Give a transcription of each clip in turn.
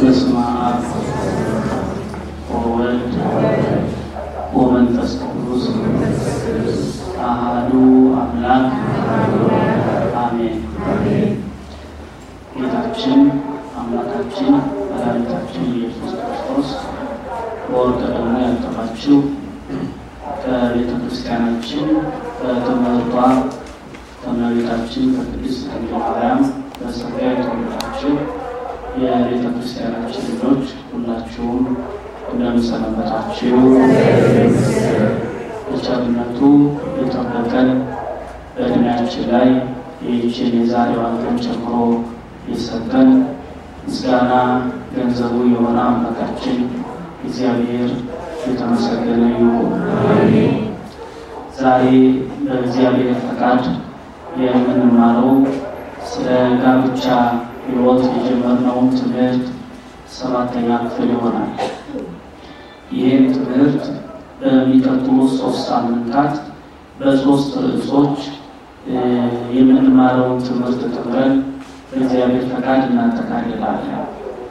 በስመ አብ ወወልድ ወመንፈስ ቅዱስ አሐዱ አምላክ አሜን። ጌታችን አምላካችን መድኃኒታችን ኢየሱስ ክርስቶስ በወርቀ ደሙ ያጠባችው ከቤተ ክርስቲያናችን በትምህርቷ ከእመቤታችን ከቅድስት ድንግል ማርያም በጸጋ የተወለዳችሁ የቤተ ክርስቲያናችን ልጆች ሁላችሁም እንደምሰነበታችሁ በቸርነቱ የጠበቀን በእድሜያችን ላይ ይህችን የዛሬዋን ቀን ጨምሮ የሰጠን ምስጋና ገንዘቡ የሆነ አምላካችን እግዚአብሔር የተመሰገነ ይሁን። ዛሬ በእግዚአብሔር ፈቃድ የምንማረው ስለ ጋብቻ ሕይወት የጀመርነውን ትምህርት ሰባተኛ ክፍል ይሆናል። ይህም ትምህርት በሚቀጥሉት ሶስት ሳምንታት በሶስት ርዕሶች የምንማረውን ትምህርት ተምረን በእግዚአብሔር ፈቃድ እናጠቃልላለን።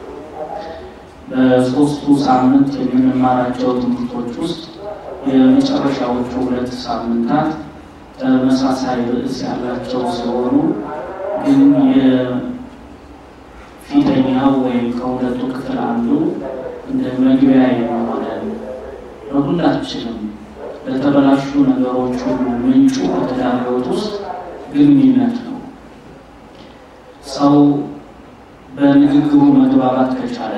በሶስቱ ሳምንት የምንማራቸው ትምህርቶች ውስጥ የመጨረሻዎቹ ሁለት ሳምንታት ተመሳሳይ ርዕስ ያላቸው ሲሆኑ ግን የፊተኛው ወይም ከሁለቱ ክፍል አንዱ እንደ መግቢያ የሚሆነን ለሁላችንም ለተበላሹ ነገሮች ሁሉ ምንጩ በትዳር ሕይወት ውስጥ ግንኙነት ነው። ሰው በንግግሩ መግባባት ከቻለ፣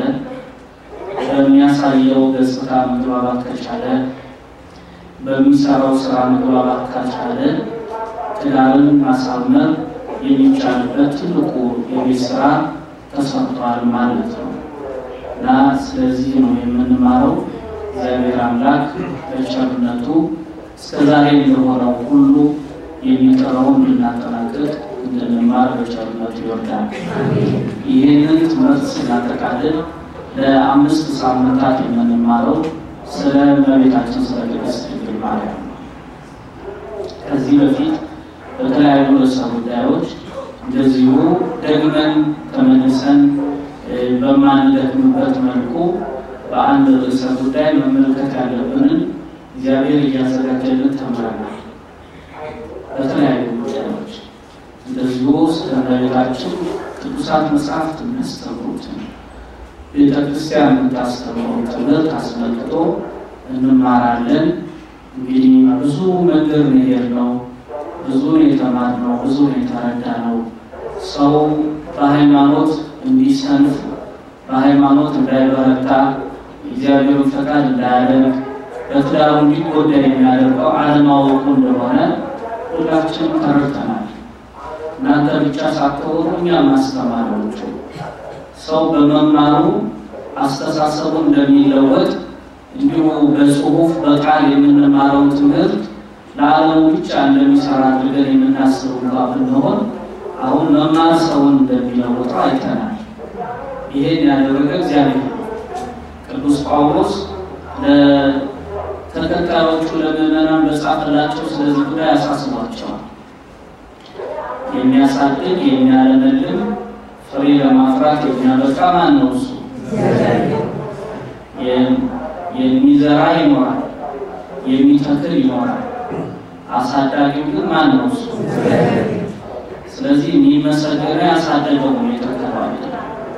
በሚያሳየው ገጽታ መግባባት ከቻለ፣ በሚሰራው ስራ መግባባት ካልቻለ ትዳርን ማሳመር የሚቻልበት ትልቁ የቤት ስራ ተሰርቷል ማለት ነው እና ስለዚህ ነው የምንማረው እግዚአብሔር አምላክ በቸርነቱ እስከዛሬ እንደሆነው ሁሉ የሚቀረውን እንድናጠናቅቅ እንድንማር በቸርነቱ ይወርዳል። ይህንን ትምህርት ስናጠቃልል ለአምስት ሳምንታት የምንማረው ስለ እመቤታችን ስለ ቅድስት ድንግል ማርያም ነው። ከዚህ በፊት በተለያዩ ርዕሰ ጉዳዮች እንደዚሁ ደግመን ተመልሰን በማንደክምበት መልኩ በአንድ ርዕሰ ጉዳይ መመልከት ያለብንን እግዚአብሔር እያዘጋጀልን ተምረናል። በተለያዩ ጉዳዮች እንደዚሁ ስለ እመቤታችን ቅዱሳት መጽሐፍት የሚያስተምሩትን ቤተ ክርስቲያን የምታስተምረው ትምህርት አስመልክቶ እንማራለን። እንግዲህ ብዙ መንገድ መሄድ ነው። ብዙ የተማርነው ብዙ የተረዳነው ሰው በሃይማኖት እንዲሰንፍ በሃይማኖት እንዳይበረታ እግዚአብሔርን ፈቃድ እንዳያደርግ በትዳሩ እንዲጎዳ የሚያደርገው አለማወቁ እንደሆነ ሁላችንም ተረድተናል። እናንተ ብቻ ሳትሆኑ እኛም አስተማሪዎቹ ሰው በመማሩ አስተሳሰቡ እንደሚለወጥ እንዲሁ በጽሁፍ በቃል የምንማረው ትምህርት ለዓለሙ ብቻ እንደሚሰራ አድርገን የምናስብ እንኳ ብንሆን አሁን መማር ሰውን እንደሚለውጠው አይተናል። ይሄን ያደረገ እግዚአብሔር ነው። ቅዱስ ጳውሎስ ለተከታዮቹ ለምዕመናን በጻፈላቸው ስለዚህ ጉዳይ ያሳስቧቸዋል። የሚያሳድግ የሚያለመልም ፍሬ ለማፍራት የሚያበቃ ማን ነው? እሱ የሚዘራ ይኖራል፣ የሚተክል ይኖራል። አሳዳጊው ግን ማን ነው? እሱ ስለዚህ የሚመሰገነው ያሳደገው ነው፣ የተከለው አይደለም።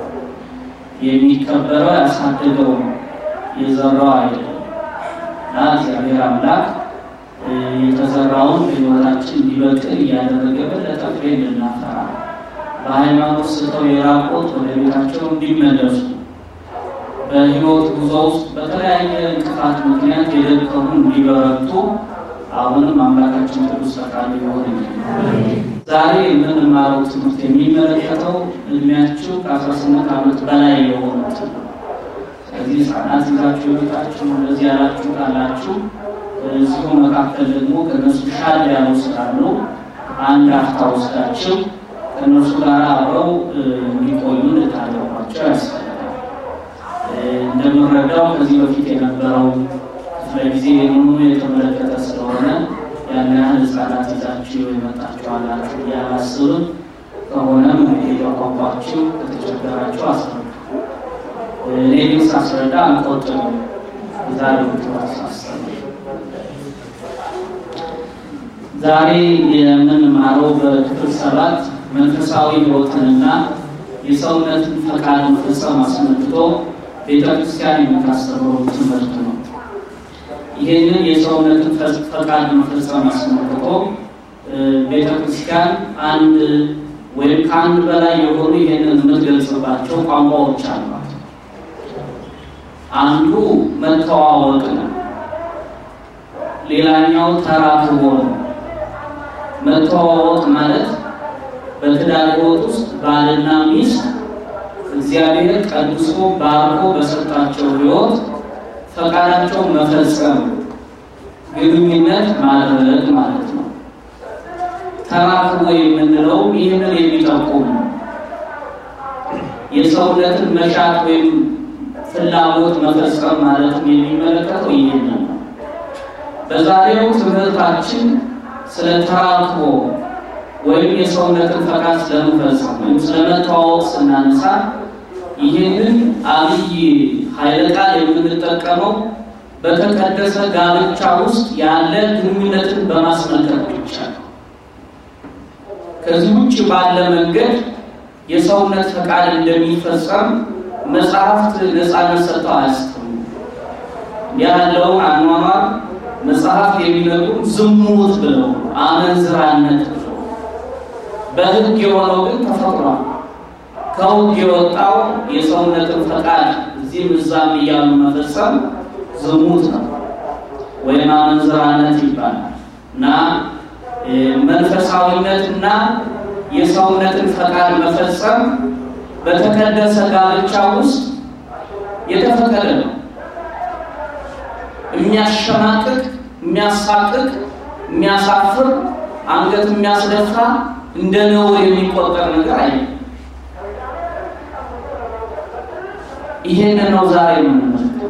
የሚከበረው ያሳደገው ነው፣ የዘራው አይደለም። እና እግዚአብሔር አምላክ የተዘራውን በሕይወታችን እንዲበቅል እያደረገ በለጠ ፍሬ እንድናፈራ በሃይማኖት ስተው የራቆት ወደ ቤታቸው እንዲመለሱ በሕይወት ጉዞ ውስጥ በተለያየ እንቅፋት ምክንያት የደከሙ እንዲበረቱ አሁንም አምላካችን ቅዱስ ፈቃዱ ይሆን። ዛሬ የምንማረው ትምህርት የሚመለከተው እድሜያችሁ ከ18 ዓመት በላይ የሆኑት ነው። ስለዚህ ሕፃናት ይዛችሁ ቤታችሁ እንደዚህ ያላችሁ ካላችሁ እዚሁ መካከል ደግሞ ከነሱ ሻል ያሉ ስላሉ አንድ አፍታ ወስዳችሁ ከነሱ ጋር አብረው እንዲቆዩ ልታደርጓቸው ያስፈልጋል። እንደምንረዳው ከዚህ በፊት የነበረው ክፍለ ጊዜ ምኑ የተመለከተ ስለሆነ ያን ያህል ህጻናት ይዛችሁ የመጣችሁ አላችሁ እያላስብም ከሆነም እንግዲህ በቋንቋችሁ ከተቸገራችሁ አስረዱ። እኔ ግን ሳስረዳ አንቆጥም ዛሬ ሳስተምር ዛሬ የምንማረው በክፍል ሰባት መንፈሳዊ ሕይወትንና የሰውነትን ፈቃድ መፈጸም አስመልክቶ ቤተ ክርስቲያን የምታስተምረው ትምህርት ነው። ይህንን የሰውነትን ፈቃድ መፈጸም አስመልክቶ ቤተ ክርስቲያን አንድ ወይም ከአንድ በላይ የሆኑ ይህንን የምትገልጽባቸው ቋንቋዎች አሏት። አንዱ መተዋወቅ ነው። ሌላኛው ተራክቦ ነው። መተዋወቅ ማለት በትዳር ሕይወት ውስጥ ባልና ሚስት እግዚአብሔር ቀድሶ ባርኮ በሰጣቸው ሕይወት ፈቃዳቸውን መፈጸም ግንኙነት ማድረግ ማለት ነው። ተራክቦ የምንለው ይህንን የሚጠቁም ነው። የሰውነትን መሻት ወይም ፍላጎት መፈጸም ማለትም የሚመለከተው ይህንን ነው። በዛሬው ትምህርታችን ስለ ተራክቦ ወይም የሰውነትን ፈቃድ ስለመፈጸም ወይም ስለመተዋወቅ ስናነሳ ይህንን አብይ ኃይለ ቃል የምንጠቀመው በተቀደሰ ጋብቻ ውስጥ ያለ ግንኙነትን በማስመልከት ብቻ ነው። ከዚህ ውጭ ባለ መንገድ የሰውነት ፈቃድ እንደሚፈጸም መጽሐፍት ነፃነት ሰጥተው አያስተምሩም። ያለውን አኗኗር መጽሐፍት የሚነግሩ ዝሙት ብለው አመንዝራነት ብለው በሕግ የሆነው ግን ተፈጥሯል። ከሕግ የወጣው የሰውነትን ፈቃድ እዚህም እዛም እያሉ መፈጸም ዝሙት ነው ወይም አመንዝራነት ይባላል እና መንፈሳዊነትና የሰውነትን ፈቃድ መፈጸም በተቀደሰ ጋብቻ ውስጥ የተፈቀደ ነው። የሚያሸማቅቅ፣ የሚያሳቅቅ፣ የሚያሳፍር፣ አንገት የሚያስደፋ እንደ ነውር የሚቆጠር ነገር አይ ይሄን ነው ዛሬ የምንመለከተው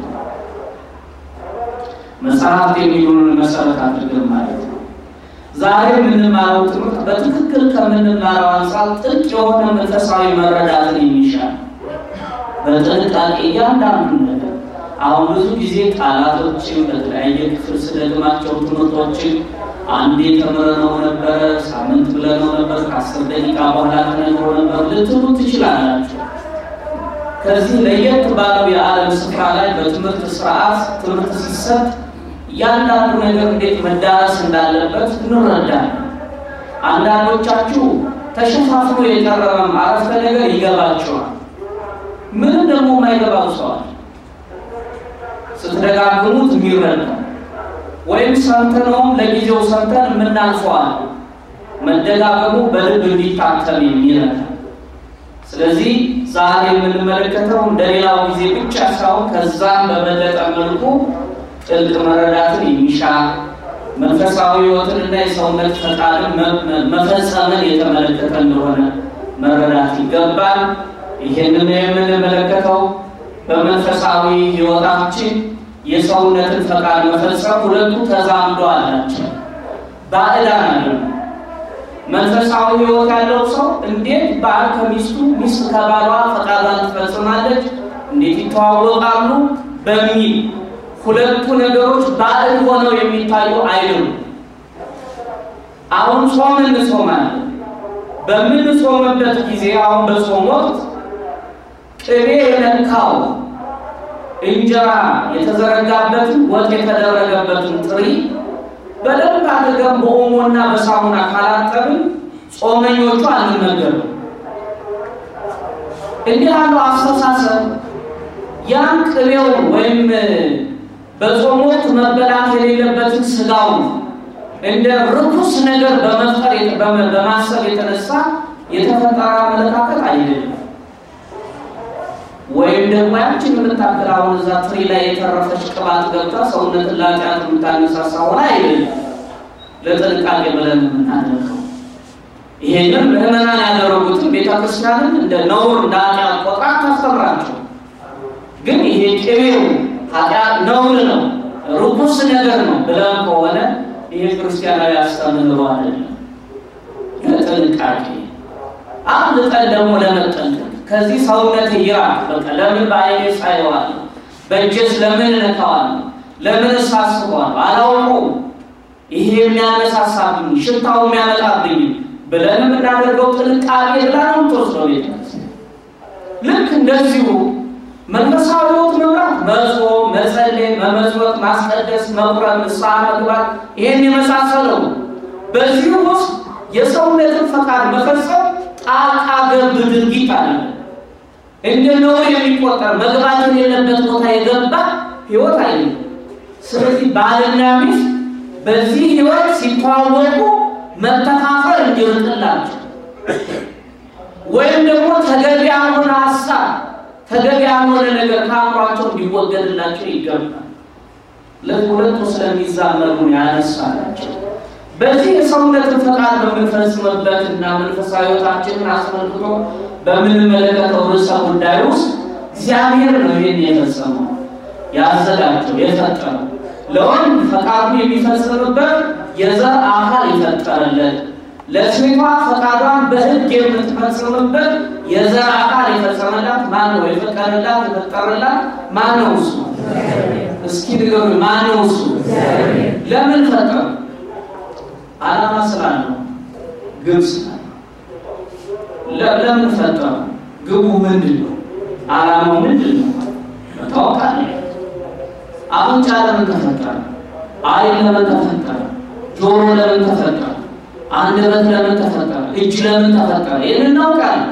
መጽሐፍት የሚሉንን መሰረት አድርገን ማለት ነው። ዛሬ የምንማረው ትምህርት በትክክል ከምንማረው አንጻር ጥልቅ የሆነ መንፈሳዊ መረዳትን የሚሻል በጥንቃቄ እያንዳንዱ ነገር አሁን ብዙ ጊዜ ቃላቶችን በተለያየ ክፍል ስለግማቸው ትምህርቶችን አንዴ ተምረነው ነበረ፣ ሳምንት ብለነው ነበር፣ ከአስር ደቂቃ በኋላ ተነግሮ ነበር ልትሉ ትችላላችሁ። ከዚህ ለየት ባለው የዓለም ስፍራ ላይ በትምህርት ስርዓት ትምህርት ሲሰጥ እያንዳንዱ ነገር እንዴት መዳረስ እንዳለበት እንረዳለን። አንዳንዶቻችሁ ተሸፋፍኖ የቀረበም አረፍተ ነገር ይገባቸዋል። ምንም ደግሞ የማይገባው ሰዋል ስትደጋግሙት የሚረዳ ወይም ሰምተነውም ለጊዜው ሰምተን የምናልፈዋል። መደጋገሙ በልብ እንዲታተም የሚረዳ ስለዚህ ዛሬ የምንመለከተው እንደሌላው ጊዜ ብቻ ሳይሆን ከዛም በበለጠ መልኩ ጥልቅ መረዳትን የሚሻ መንፈሳዊ ሕይወትን እና የሰውነት ፈቃድን መፈጸምን የተመለከተ እንደሆነ መረዳት ይገባል። ይህንን የምንመለከተው በመንፈሳዊ ሕይወታችን የሰውነትን ፈቃድ መፈጸም ሁለቱ ተዛምዶ አላቸው፣ ባዕዳን አይደሉም። መንፈሳዊ ሕይወት ያለው ሰው እንዴት ባል ከሚስቱ ሚስት ከባሏ ፈቃዷን ትፈጽማለች፣ እንዴት ይተዋወቃሉ በሚል ሁለቱ ነገሮች ባዕድ ሆነው የሚታዩ አይደሉም። አሁን ጾም እንጾማለን። በምንጾምበት ጊዜ አሁን በጾም ወቅት ቅቤ የነካው እንጀራ የተዘረጋበትን ወጥ የተደረገበትን ጥሪ በደንብ አድርገን በኦሞና በሳሙና ካላጠብን ጾመኞቹ አንመገብም። እንዲህ ያለው አስተሳሰብ ያን ቅቤውን ወይም በጾም ወቅት መበላት የሌለበትን ስጋውን እንደ ርኩስ ነገር በመፍጠር በማሰብ የተነሳ የተፈጠረ አመለካከት አይደለም። ወይም ደግሞ ያችን የምታክል አሁን እዛ ትሪ ላይ የተረፈች ቅባት ገብታ ሰውነትን ለኃጢአት የምታነሳሳ ሆነ አይደለም። ለጥንቃቄ ብለን የምናደርገው ይሄንን ምዕመናን ያደረጉትን ቤተክርስቲያንን እንደ ነውር እንደ ኃጢአት ቆጥራ ታስተምራቸው። ግን ይሄ ቅቤው ኃጢአት ነውር ነው፣ ርኩስ ነገር ነው ብለን ከሆነ ይሄ ክርስቲያናዊ አስተምህሮ አይደለም። ለጥንቃቄ አብልጠን ደግሞ ለመጠንቀቅ ከዚህ ሰውነት ይራቅ። በቃ ለምን በአይኔ ሳየዋለሁ? በእጄስ ለምን እነካዋለሁ? ለምን እሳስበዋለሁ? አላውቀውም። ይሄ የሚያነሳሳብኝ ሽታው የሚያመጣብኝ ብለን የምናደርገው ጥንቃቄ ብላ ነው የምትወስደው ቤተ ልክ እንደዚሁ መንፈሳዊ ሕይወት መምራት መጾም፣ መጸለይ፣ መመጽወት፣ ማስቀደስ፣ መቁረብ፣ ንስሐ መግባት ይህን የመሳሰለው በዚህ ውስጥ የሰውነትን ፈቃድ መፈጸም ጣልቃ ገብ ድርጊት አለ። እንደ ነውር የሚቆጠር መግባት የሌለበት ቦታ የገባ ሕይወት አይደለም። ስለዚህ ባልና ሚስት በዚህ ሕይወት ሲተዋወቁ መተፋፈር እንዲርቅላቸው ወይም ደግሞ ተገቢ ያልሆነ ሀሳብ ተገቢ ያልሆነ ነገር ከአእምሯቸው እንዲወገድላቸው ይገባል። ለሁለቱ ስለሚዛመሩ ያነሳላቸው በዚህ የሰውነትን ፈቃድ በምንፈጽምበት እና መንፈሳዊ ሕይወታችንን አስመልክቶ በምንመለከተው ርዕሰ ጉዳይ ውስጥ እግዚአብሔር ነው ይህን የፈጸመው ያዘጋጀው የፈጠረው ለወንድ ፈቃዱን የሚፈጽምበት የዘር አካል የፈጠረለት ለሴቷ ፈቃዷን በሕግ የምትፈጽምበት የዘር አካል የፈጸመላት ማን ነው? የፈቀደላት የፈጠረላት ማን ነው? እሱ እስኪ ንገሩ፣ ማን ነው እሱ? ለምን ፈጠረ? ዓላማ ስላለው ግብ ስላለው። ለምን ፈጠረ? ግቡ ምንድን ነው? ዓላማው ምንድን ነው? መታወቅ አለ። አፍንጫ ለምን ተፈጠረ? ዓይን ለምን ተፈጠረ? ጆሮ ለምን ተፈጠረ? አንደበት ለምን ተፈጠረ? እጅ ለምን ተፈጠረ? ይህን እናውቃለን።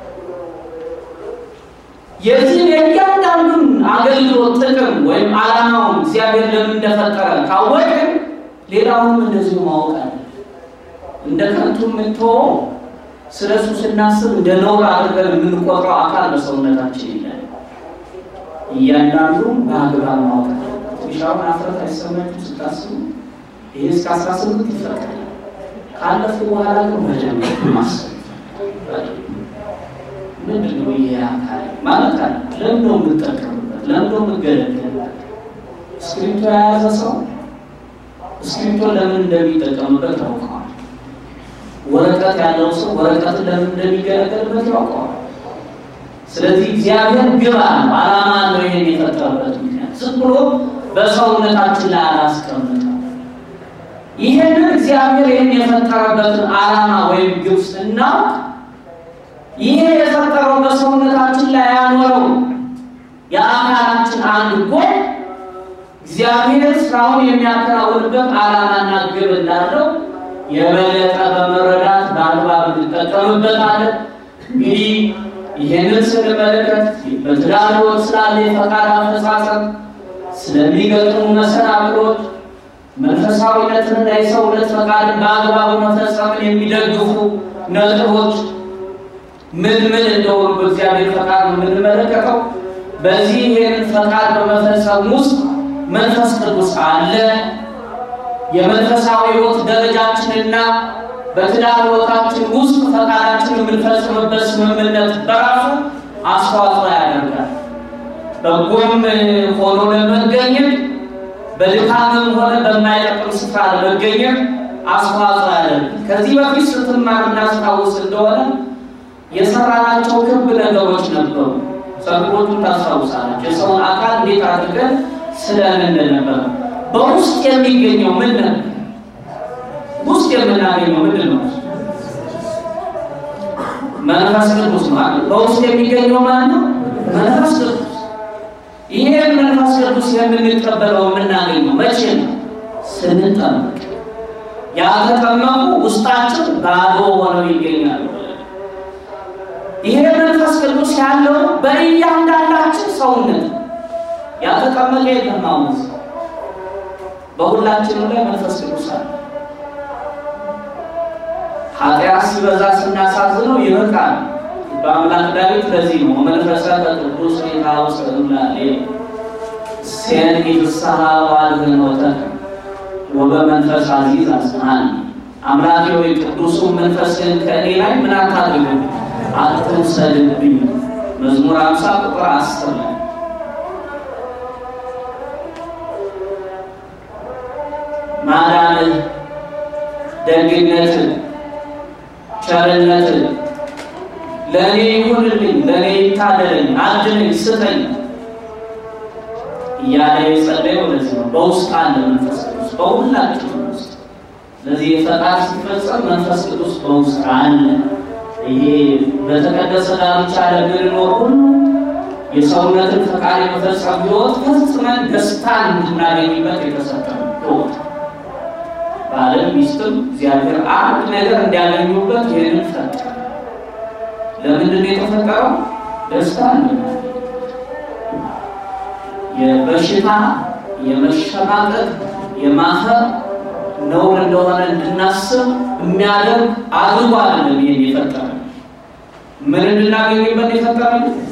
የዚህን የእያንዳንዱን አገልግሎት ጥቅም ወይም ዓላማውን እግዚአብሔር ለምን እንደፈጠረ ካወቅን ሌላውንም እንደዚሁ ማወቅ አለ። እንደ ከንቱ የምንተወው ስለ እሱ ስናስብ እንደ ነውር አድርገን የምንቆጥረው አካል በሰውነታችን ይላል። እያንዳንዱ በአግባብ ማወቅ አለ። ትንሻውን አፍረት አይሰማችሁ ስታስቡ? ይህ እስከ አስራ ስምንት ይፈቀዳል። ካለፉ በኋላ ግን መጀመር ማሰብ ምንድን ነው ይሄ አካል ማለት አለ። ለምን ነው የምጠቀምበት? ለምን ነው የምገለገልበት? እስክሪብቶ የያዘ ሰው እስክሪብቶ ለምን እንደሚጠቀምበት ያውቀዋል። ወረቀት ያለው ሰው ወረቀትን ለምን እንደሚገለገልበት ያውቀዋል። ስለዚህ እግዚአብሔር ግብ አለው፣ ዓላማ አለው። ይሄን የፈጠረበት ምክንያት ዝም ብሎ በሰውነታችን ላይ አላስቀምጠም። ይህንን እግዚአብሔር ይህን የፈጠረበትን ዓላማ ወይም ግብ ስናውቅ ይሄ የፈጠረው በሰውነታችን ላይ ያኖረው የአካላችን አንድ ጎን እግዚአብሔር ስራውን የሚያከናውንበት ዓላማና ግብ እንዳለው የበለጠ በመረዳት በአግባብ እንጠቀምበታለን። እንግዲህ ይህንን ስንመለከት በትዳር ሕይወት ስላለ የፈቃድ አፈጻጸም ስለሚገጥሙ መሰናክሎች መንፈሳዊነትንና የሰውነት ፈቃድን በአግባቡ መፈጸምን የሚደግፉ ነጥቦች ምን ምን እንደሆኑ በእግዚአብሔር ፈቃድ ነው የምንመለከተው። በዚህ ይህንን ፈቃድ በመፈጸም ውስጥ መንፈስ ቅዱስ አለ። የመንፈሳዊ ሕይወት ደረጃችንና በትዳር ሕይወታችን ውስጥ ፈቃዳችን የምንፈጽምበት ስምምነት በራሱ አስተዋጽኦ ያደርጋል። በጎም ሆኖ ለመገኘት በድካምም ሆነ በማይጠቅም ስፍራ ለመገኘት አስተዋጽኦ ያደርጋል። ከዚህ በፊት ስትማር እናስታውስ እንደሆነ የሰራናቸው ክብ ነገሮች ነበሩ። ጸጉሮቹን ታስታውሳላችሁ። የሰውን አካል እንዴት አድርገን ስለን እንደነበረ በውስጥ የሚገኘው ምን ነበር? ውስጥ የምናገኘው ምንድን ነው? መንፈስ ቅዱስ ማለት በውስጥ የሚገኘው ማለት ነው። መንፈስ ቅዱስ ይሄን መንፈስ ቅዱስ የምንቀበለው የምናገኘው መቼ ነው? ስንጠመቅ። ያልተጠመቁ ውስጣችን ባዶ ሆነው ይገኛሉ። ይሄ መንፈስ ቅዱስ ያለው በእያንዳንዳችን ሰውነት ያልተጠመቀ የለም። አሁን በሁላችንም ላይ መንፈስ ቅዱስ አለ። ኃጢአት ሲበዛ ስናሳዝነው ይርቃል። በአምላክ ዳዊት ለዚህ ነው መንፈሰ ቅዱስ ጌታ ውስጥ ላሌ ሴን ፍስሐ ዋልህኖተ ወበመንፈስ አዚዝ አጽናን አምላኬ ሆይ ቅዱሱን መንፈስህን ከእኔ ላይ ምን አታድርግ አትውሰድብኝ። መዝሙር አምሳ ቁጥር አስር ላይ ማዳንህ፣ ደግነትህ፣ ቸርነትህ ለእኔ ይሁንልኝ፣ ለእኔ ይታደለኝ፣ አድነኝ፣ ስጠኝ እያለ የጸለየው ለዚህ ነው። በውስጥ አለ መንፈስ ቅዱስ በሁላችን ውስጥ። ስለዚህ የፈቃድ ሲፈጸም መንፈስ ቅዱስ በውስጥ አለ። ይሄ በተቀደሰ ዳርቻ ለምንኖር ሁሉ የሰውነትን ፈቃድ የመፈጸም ሕይወት ፈጽመን ደስታን እንድናገኝበት የተሰጠ ሕይወት ባለም ሚስትም እግዚአብሔር አንድ ነገር እንዲያገኙበት ይህንን ፈጠረ። ለምንድን ነው የተፈጠረው? ደስታ እንድናገኝ የበሽታ የመሸማቀቅ የማፈር ነውር እንደሆነ እንድናስብ የሚያደርግ አድርጎ አይደለም ይሄን የፈጠረ። ምን እንድናገኝበት የፈጠረ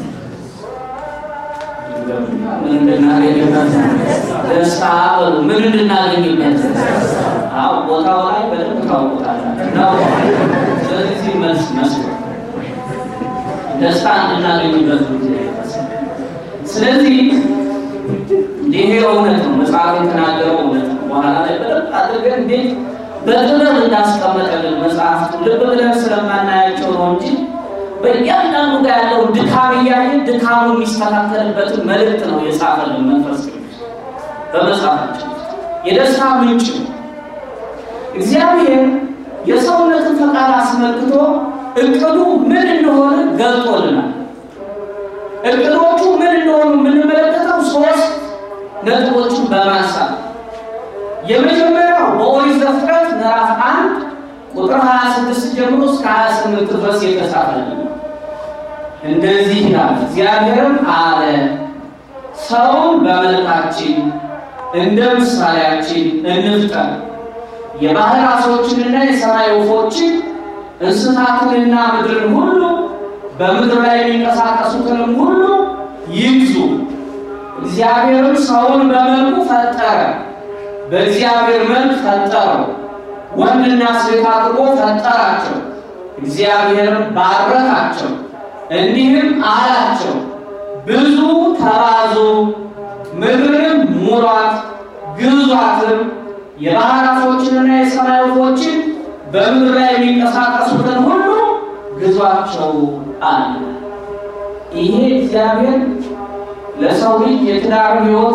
ምን እንድናገኝበት ደስታ በሉ። ምን እንድናገኝበት? አዎ ቦታው ላይ በደንብ ታውቁታላችሁ ነው። ስለዚህ መልስ መስሎ ደስታ እንድናገኝበት ጊዜ ስለዚህ ይሄ እውነት ነው። መጽሐፍ የተናገረው እውነት ነው። በኋላ ላይ በደንብ አድርገን እንዴት በጥበብ እንዳስቀመጠልን መጽሐፍቱ ልብ ብለን ስለማናያቸው ነው እንጂ በእያንዳንዱ ጋር ያለውን ድካም እያየን ድካሙ የሚስተካከልበትን መልእክት ነው የጻፈልን መንፈስ ቅዱስ በመጽሐፋችን የደስታ ምንጭ ነው። እግዚአብሔር የሰውነትን ፈቃድ አስመልክቶ እቅዱ ምን እንደሆነ ገልጦልናል። እቅዶቹ ምን እንደሆኑ የምንመለከተው ሶስት ነጥቦችን በማንሳት የመጀመሪያው በኦሪት ዘፍጥረት ምዕራፍ አንድ ቁጥር 26 ጀምሮ እስከ 28 ድረስ የተጻፈልን እንደዚህ ይላል። እግዚአብሔርም አለ ሰውን በመልካችን እንደ ምሳሌያችን እንፍጠር፣ የባህር ዓሦችንና የሰማይ ወፎችን እንስሳትንና ምድርን ሁሉ በምድር ላይ የሚንቀሳቀሱትንም ሁሉ ይግዙ። እግዚአብሔርም ሰውን በመልኩ ፈጠረ፣ በእግዚአብሔር መልክ ፈጠረው፣ ወንድና ሴት አድርጎ ፈጠራቸው። እግዚአብሔርም ባረካቸው፣ እንዲህም አላቸው፣ ብዙ ተባዙ፣ ምድርንም ሙሏት፣ ግዟትም፣ የባህር ዓሦችንና የሰማይ ወፎችን በምድር ላይ የሚንቀሳቀሱትን ሁሉ ግዟቸው አለ። ይሄ እግዚአብሔር ለሰው ልጅ የትዳር ሕይወት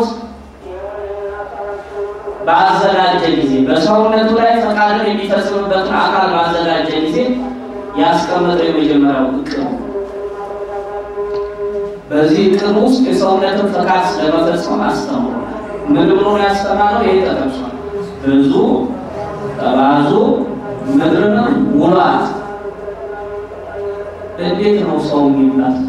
ባዘጋጀ ጊዜ በሰውነቱ ላይ ፈቃድን የሚፈጽምበትን አካል ባዘጋጀ ጊዜ ያስቀመጠው የመጀመሪያው እቅድ ነው። በዚህ እቅድ ውስጥ የሰውነትን ፈቃድ ስለመፈጸም አስተምሯል። ምን ብሎ ነው ያስተማረው? ይሄ ተጠቅሷል። ብዙ ተባዙ፣ ምድርንም ሙሏት። እንዴት ነው ሰው የሚባል?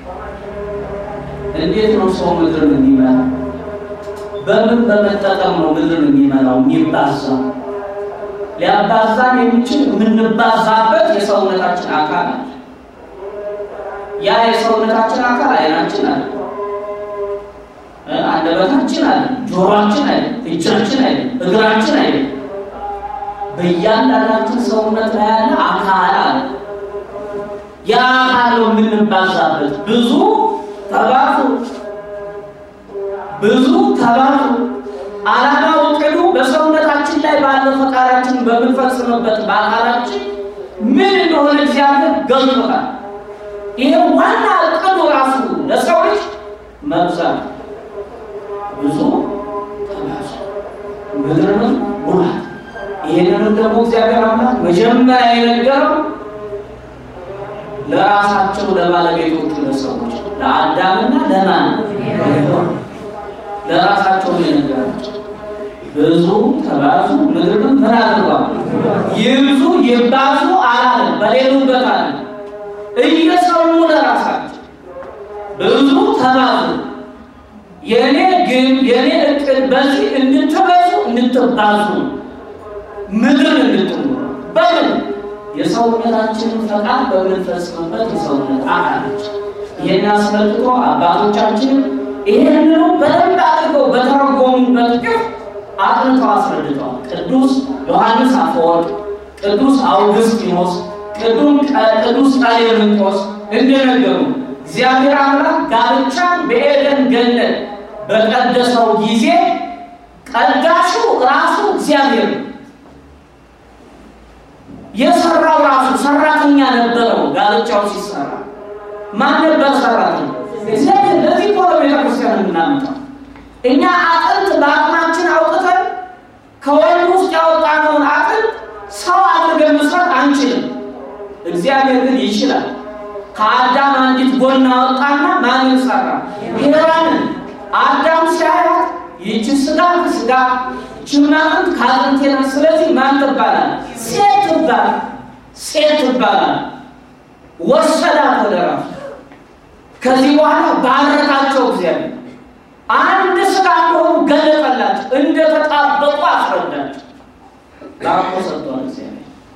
እንዴት ነው ሰው ምድርን የሚመራ? በምን በመጠቀም ነው ምድርን የሚመራው የሚባዛው? ሊያባዛን የሚችል የምንባዛበት የሰውነታችን አካል አለ። ያ የሰውነታችን አካል አይናችን አለ፣ አንደበታችን አለ፣ ጆሮአችን አለ፣ እጃችን አለ፣ እግራችን አለ። በእያንዳንዳችን ሰውነት ላይ ያለ አካል አለ። ያ አካል ነው የምንባዛበት። ብዙ ተባዙ፣ ብዙ ተባዙ። ዓላማው እቅዱ በሰውነታችን ላይ ባለው ፈቃዳችን በምንፈጽምበት በአካላችን ምን እንደሆነ እግዚአብሔር ገልጦታል። ይሄ ዋና እቅዱ ራሱ ለሰው ልጅ መብዛት፣ ብዙ ተባዙ፣ ምድርንም ሙላት። ይሄንንም ደግሞ እግዚአብሔር አምላክ መጀመሪያ የነገረው ለራሳቸው ለባለቤቶቹ ለሰዎች ለአዳምና ለማን ለራሳቸው የነገራቸው ብዙ ተባዙ ምድርንም ምን አድርጓል ይብዙ ይባዙ አላለም። በሌሉበት አለ እየሰሙ ለራሳቸው ብዙ ተባዙ። የኔ ግን የኔ እቅድ በዚህ እንድትበዙ እንድትባዙ ምድርን እንድትኖሩ በምን የሰውነታችንን ፈቃድ በምንፈጽምበት የሰውነት አካሎች ይህን አስመልክቶ አባቶቻችን ይህንኑ በደንብ አድርገው በተረጎሙበት ግፍ አጥንተው አስረድተዋል። ቅዱስ ዮሐንስ አፈወርቅ፣ ቅዱስ አውግስጢኖስ፣ ቅዱስ ቀሌምንጦስ እንደነገሩ እግዚአብሔር አምላክ ጋብቻን በኤደን ገነት በቀደሰው ጊዜ ቀዳሹ ራሱ እግዚአብሔር ነው። የሰራው ራሱ ሰራተኛ ነበረው። ጋብቻው ሲሰራ ማን ነበር ሰራተኛ? እግዚአብሔር። ለዚህ እኮ ነው ቤተክርስቲያን የምናመጣው እኛ አጥንት በአቅማችን አውጥተን ከወንድ ውስጥ ያወጣነውን አጥንት ሰው አድርገን መስራት አንችልም። እግዚአብሔር ግን ይችላል። ከአዳም አንዲት ጎን አወጣና ማንን ሰራ? ሔዋንን። አዳም ሲያያት ይህች ስጋ ከስጋ ይህችም አጥንት ከአጥንቴ ናት። ስለዚህ ማን ትባላል? ሴት ትባላል። ሴት ትባላል። ወሰዳት ወደ ራሱ። ከዚህ በኋላ ባረካቸው እግዚአብሔር አንድ ስጋ እንደሆኑ ገለጠላቸው፣ እንደተጣበቁ አስረዳቸው። ዳቦ ሰጥቷል እግዚአብሔር።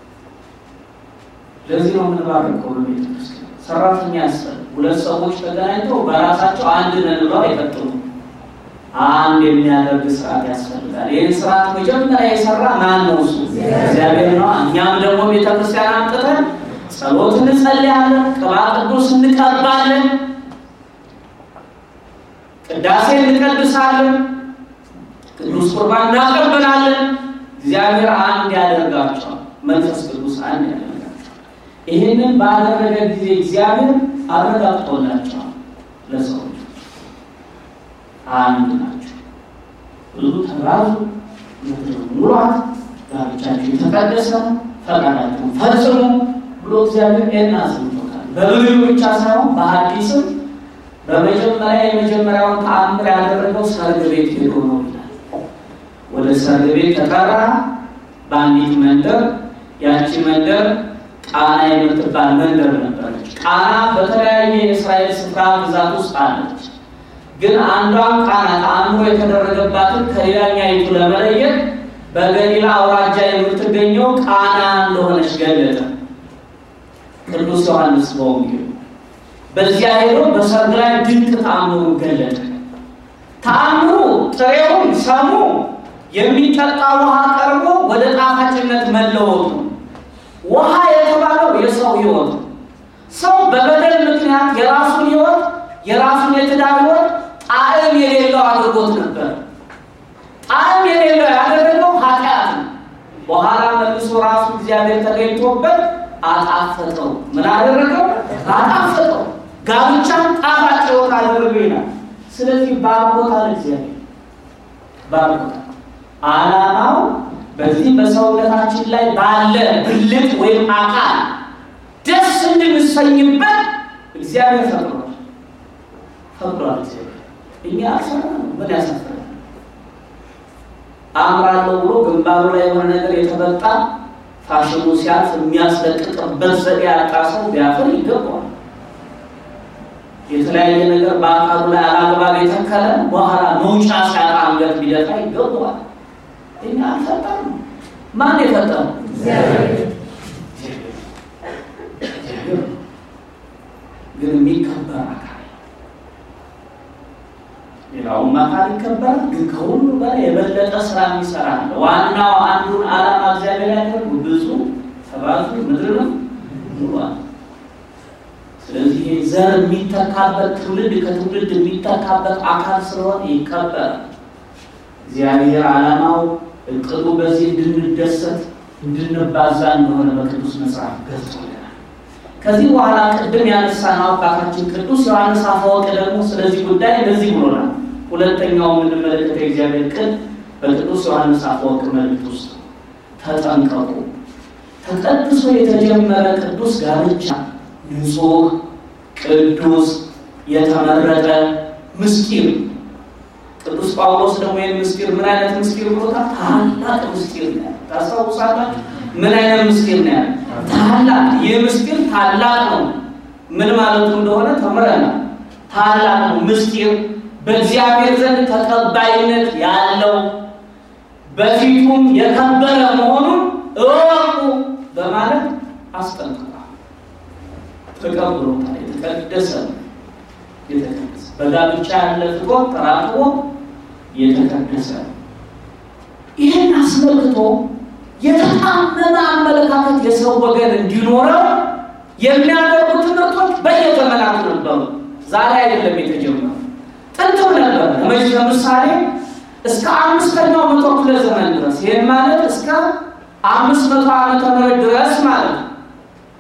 ለዚህ ነው የምንባረከው በቤተ ክርስቲያን። ሰራተኛ ያስፈል ሁለት ሰዎች ተገናኝተው በራሳቸው አንድ ነን ብለው አይቀጥሉም። አንድ የሚያደርግ ስርዓት ያስፈልጋል። ይህን ስርዓት መጀመሪያ የሰራ ማን ነው? እሱ እግዚአብሔር ነው። እኛም ደግሞ ቤተ ክርስቲያን አምጥተን ጸሎት እንጸልያለን፣ ቅባ ቅዱስ እንቀባለን ቅዳሴ እንቀድሳለን፣ ቅዱስ ቁርባን እናቀበላለን። እግዚአብሔር አንድ ያደርጋቸዋል። መንፈስ ቅዱስ አንድ ያደርጋቸዋል። ይህንን ባደረገ ጊዜ እግዚአብሔር አረጋግጦላቸዋል። ለሰዎች አንድ ናቸው፣ ብዙ ተራዙ፣ ምድር ሙሏት፣ ጋብቻችሁ የተቀደሰ ፈቃዳችሁን ፈጽሙ ብሎ እግዚአብሔር ይህን አስምቶታል። በብሉይ ብቻ ሳይሆን በሐዲስም በመጀመሪያ የመጀመሪያውን ተአምር ያደረገው ሰርግ ቤት ሄዶ ነው ይላል። ወደ ሰርግ ቤት ተጠራ። በአንዲት መንደር፣ ያቺ መንደር ቃና የምትባል መንደር ነበረች። ቃና በተለያየ የእስራኤል ስፍራ ግዛት ውስጥ አለች። ግን አንዷን ቃና ተአምሮ የተደረገባትን ከሌላኛይቱ ለመለየት በገሊላ አውራጃ የምትገኘው ቃና እንደሆነች ገለጠ ቅዱስ ዮሐንስ በወንጌሉ። በዚያ ሄዶ በሰርግ ላይ ድንቅ ተአምሩን ገለጠ። ተአምሩ ጥሬውን ሰሙ የሚጠጣ ውሃ ቀርቦ ወደ ጣፋጭነት መለወጡ። ውሃ የተባለው የሰው ሕይወት ነው። ሰው በበደል ምክንያት የራሱን ሕይወት የራሱን የትዳር ሕይወት ጣዕም የሌለው አድርጎት ነበር። ጣዕም የሌለው ያደረገው ኃጢአት ነው። በኋላ መልሶ ራሱ እግዚአብሔር ተገኝቶበት አጣፈጠው። ምን አደረገው? አጣፈጠው። ጋብቻን ጣፋጭ ሕይወት አደረገው ይላል። ስለዚህ ባርኮታል እግዚአብሔር ባርኮታል። ዓላማው በዚህ በሰውነታችን ላይ ባለ ብልት ወይም አካል ደስ እንድንሰኝበት እግዚአብሔር ፈቅዷል ፈቅዷል። እግዚአብሔር እኛ አልሰራንም። ምን ያሳፍራል? አምራለሁ ብሎ ግንባሩ ላይ የሆነ ነገር የተበጣ ፋሽኑ ሲያልፍ የሚያስለቅቅበት ዘዴ ያጣ ሰው ቢያፍር ይገባዋል። የተለያየ ነገር በአካሉ ላይ አላግባብ የተከለ በኋላ መውጫ ሲያጣ አንገት ቢደፋ ይገባዋል። እኛ አልፈጠርም። ማን የፈጠረው? ግን የሚከበር አካል ሌላውም አካል ይከበራል። ግን ከሁሉ በላይ የበለጠ ስራ የሚሰራ አለ። ዋናው አንዱን ዓላማ እግዚአብሔር ያደርጉ ብዙ ተባዙ ምድርንም ሙሏል። ስለዚህ ይሄ ዘር የሚተካበት ትውልድ ከትውልድ የሚተካበት አካል ስለሆነ ይከበራል። እግዚአብሔር ዓላማው እቅዱ በዚህ እንድንደሰት እንድንባዛ እንደሆነ በቅዱስ መጽሐፍ ገልጾልናል። ከዚህ በኋላ ቅድም ያነሳነው አባታችን ቅዱስ ዮሐንስ አፈወርቅ ደግሞ ስለዚህ ጉዳይ እንደዚህ ብሎናል። ሁለተኛው የምንመለከተው የእግዚአብሔር ቃል በቅዱስ ዮሐንስ አፈወርቅ መልእክት ውስጥ ተጠንቀቁ፣ ተቀድሶ የተጀመረ ቅዱስ ጋብቻ ንጹሕ፣ ቅዱስ፣ የተመረጠ ምስጢር ቅዱስ ጳውሎስ ደግሞ ይህን ምስጢር ምን አይነት ምስጢር ብሎታል? ታላቅ ምስጢር ነው። ታስታውሳላችሁ? ምን አይነት ምስጢር ነው ያለ? ታላቅ። ይህ ምስጢር ታላቅ ነው። ምን ማለቱ እንደሆነ ተምረናል። ታላቅ ነው ምስጢር፣ በእግዚአብሔር ዘንድ ተቀባይነት ያለው በፊቱም የከበረ መሆኑን እወቁ በማለት አስጠንቅቋል። ተቀብሎታል። የተቀደሰ ነው። የተቀደሰ በጋብቻ ያለ ፍቅር ተራቅቦ የተቀደሰ ነው። ይህን አስመልክቶ የተጣመመ አመለካከት የሰው ወገን እንዲኖረው የሚያደርጉ ትምህርቶች በየዘመናቱ ነበሩ። ዛሬ አይደለም የተጀመሩ፣ ጥንትም ነበር። ለምሳሌ እስከ አምስተኛው መቶ ክፍለ ዘመን ድረስ ይህም ማለት እስከ አምስት መቶ ዓመተ ምህረት ድረስ ማለት ነው።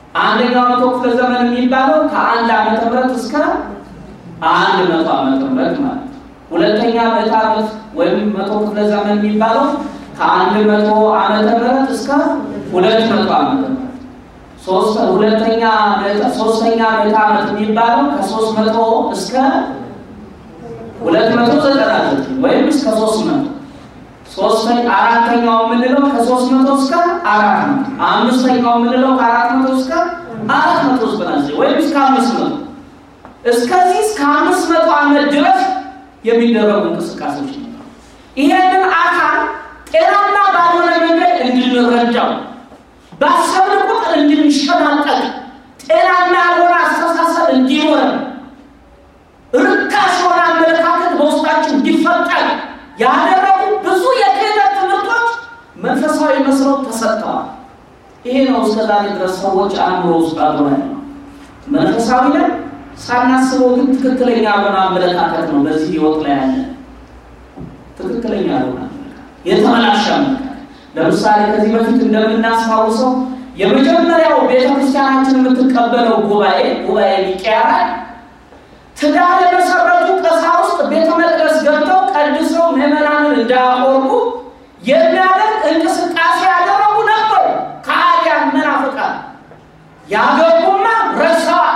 አንደኛው መቶ ክፍለ ዘመን የሚባለው ከአንድ ዓመተ ምህረት እስከ አንድ መቶ ዓመተ ምህረት ማለት ነው። ሁለተኛ ምዕተ ዓመት ወይም መቶ ክፍለ ዘመን የሚባለው ከአንድ መቶ ዓመተ ምህረት እስከ ሁለት መቶ ዓመተ ምህረት ሶስት ሁለተኛ ምዕተ ሶስተኛ ምዕተ ዓመት የሚባለው ከሶስት መቶ እስከ ሁለት መቶ ዘጠና ዘጠኝ ወይም እስከ ሶስት መቶ ሶስተኛ አራተኛው የምንለው ከሶስት መቶ እስከ አራት መቶ አምስተኛው የምንለው ከአራት መቶ እስከ አራት መቶ ዘጠና ዘጠኝ ወይም እስከ አምስት መቶ እስከዚህ እስከ አምስት መቶ ዓመት ድረስ የሚደረጉ እንቅስቃሴዎች ነበሩ። ይሄንን አካል ጤናማ ባልሆነ መንገድ እንድንረዳው ባሰብን ቁጥር እንድንሸናቀቅ ጤናማ ያልሆነ አስተሳሰብ እንዲኖረን ርካሽ የሆነ አመለካከት በውስጣችን እንዲፈጠር ያደረጉ ብዙ የክህደት ትምህርቶች መንፈሳዊ መስለው ተሰጥተዋል። ይሄ ነው እስከዛሬ ድረስ ሰዎች አእምሮ ውስጥ አድሮ ያለው መንፈሳዊ ነን ሳናስበው ግን ትክክለኛ ያልሆነ አመለካከት ነው በዚህ ህይወት ላይ ያለ ትክክለኛ ያልሆነ አመለካከት የተበላሸ አመለካከት። ለምሳሌ ከዚህ በፊት እንደምናስታውሰው የመጀመሪያው ቤተክርስቲያናችን የምትቀበለው ጉባኤ ጉባኤ ኒቄያ ላይ ትዳር የመሰረቱ ቀሳውስት ቤተ መቅደስ ገብተው ቀድሰው ምዕመናንን እንዳያቆርቡ የሚያደርግ እንቅስቃሴ ያደረጉ ነበሩ። ከአዲያን መናፍቃን ያገቡማ ረሳዋል።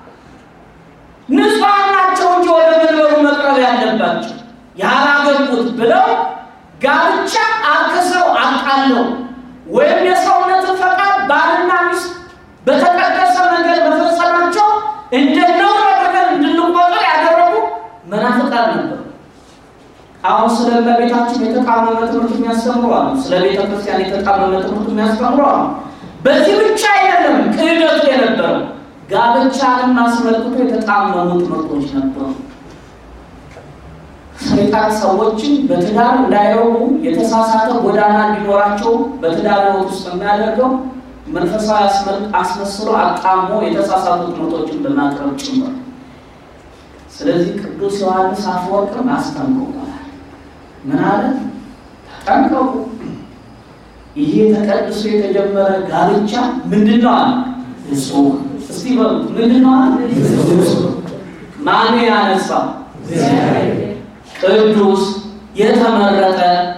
ንጹሐን ናቸው እንጂ ወደ መንበሩ መቅረብ ያለባቸው ያላገቡት ብለው ጋብቻ አርክሰው አቃለው ወይም የሰውነትን ፈቃድ ባልና ሚስት በተቀደሰ መንገድ መፈጸማቸው እንደ ነውር አድርገን እንድንቆጥር ያደረጉ መናፍቃን ነበሩ። አሁን ስለ እመቤታችን የተጣመመ ትምህርት የሚያስተምሩ አሉ። ስለ ቤተ ክርስቲያን የተጣመመ ትምህርት የሚያስተምሩ አሉ። በዚህ ብቻ አይደለም ክህደቱ የነበረው ጋብቻንም አስመልክቶ የተጣመሙ ትምህርቶች ነበሩ። ሰይጣን ሰዎችን በትዳር እንዳይረቡ የተሳሳተ ጎዳና እንዲኖራቸው በትዳር ሕይወት ውስጥ የሚያደርገው መንፈሳዊ አስመስሎ አጣሞ የተሳሳቱ ትምህርቶችን በማቅረብ ጭምር። ስለዚህ ቅዱስ ዮሐንስ አፈወርቅም አስጠንቅቆናል። ምን አለ? ተጠንቀቁ፣ ይሄ ተቀድሶ የተጀመረ ጋብቻ ምንድን ነው አለ? ንጹሕ እስቲ በሉት ምንድን ነው አለ? ማን ያነሳው? ቅዱስ የተመረጠ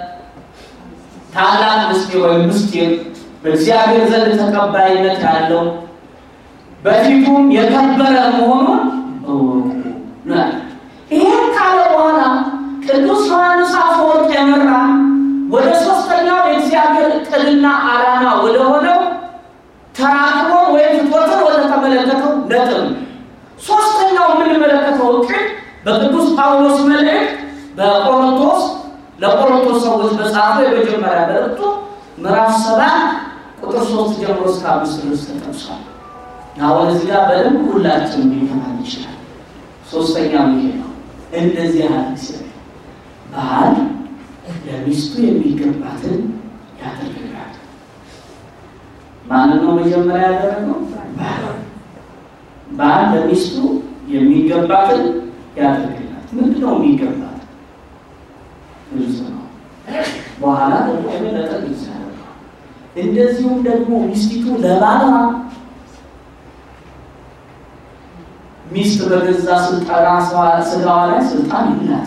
ታላቅ ምስጢር ወይም ምስጢር በእግዚአብሔር ዘንድ ተቀባይነት ያለው በፊቱም የከበረ መሆኑን እወቁ። ይህን ካለ በኋላ ቅዱስ ዮሐንስ አፈወርቅ የመራ ወደ ሶስተኛው የእግዚአብሔር እቅድና ዓላማ ወደ ሆነው ተራክቦ ወይም ፍትወትን ወደ ተመለከተው ነጥብ ሶስተኛው የምንመለከተው እቅድ በቅዱስ ጳውሎስ መልእክት በቆሮንቶስ ለቆሮንቶስ ሰዎች በጻፈው የመጀመሪያ መልእክቱ ምዕራፍ ሰባት ቁጥር ሶስት ጀምሮ እስከ አምስት ድረስ ተጠቅሷል። አሁን እዚህ ጋር በደንብ ሁላችን ሊሆን ይችላል። ሶስተኛው ይሄ ነው። እንደዚህ ያህል ሲል ባል ለሚስቱ የሚገባትን ያደርግላል። ማንን ነው መጀመሪያ ያደረገው? ባል ለሚስቱ የሚገባትን ያደርግላት። ምንድን ነው የሚገባት? ግልጽ ነው። በኋላ ደግሞ የበለጠ ግልጽ ያደርገዋል። እንደዚሁም ደግሞ ሚስቲቱ ለባሏ ሚስት በገዛ ስልጣና ስጋዋ ላይ ስልጣን ይላት።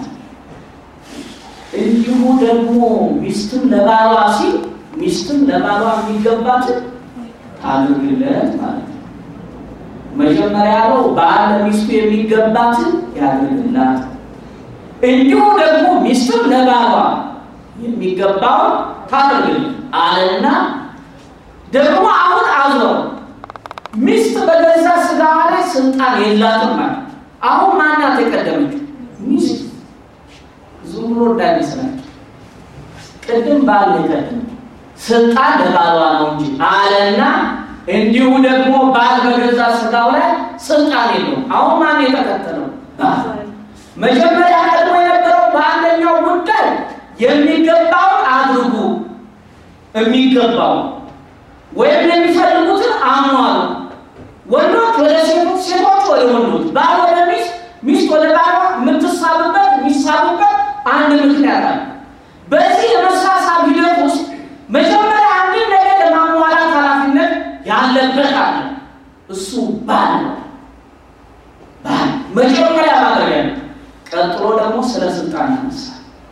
እንዲሁ ደግሞ ሚስትም ለባሏ ሲል ሚስትም ለባሏ የሚገባትን ታድርግለት ማለት ነው። መጀመሪያ ያለው ባል ለሚስቱ የሚገባትን ያድርግላት፣ እንዲሁ ደግሞ ሚስትም ለባሏ የሚገባውን ታድርግለት አለና ደግሞ አሁን አዞር ሚስት በገዛ ስጋዋ ላይ ስልጣን የላትም ማለት አሁን ማናት የቀደመችው ሚስት ዝም ብሎ እንዳይመስላችሁ ቅድም ባል የቀደመ ስልጣን ለባሏ ነው እንጂ አለና እንዲሁ ደግሞ ባል በገዛ ስጋው ላይ ስልጣን የለውም አሁን ማን የተከተለው መጀመሪያ ቀድሞ የነበረው በአንደኛው ጉዳይ የሚገባውን አድርጉ የሚገባው ወይም የሚፈልጉትን አሟሉ ወንዶች ወደ ሴቶች፣ ሴቶች ወደ ወንዶች፣ ባል ወደ ሚስት፣ ሚስት ወደ ባሏ የምትሳብበት የሚሳቡበት አንድ ምክንያት አለ። በዚህ የመሳሳብ ሂደት ውስጥ መጀመሪያ አንድን ነገር ለማሟላት ኃላፊነት ያለበት አለ። ቀጥሎ ደግሞ ስለ ስልጣን ያነሳል።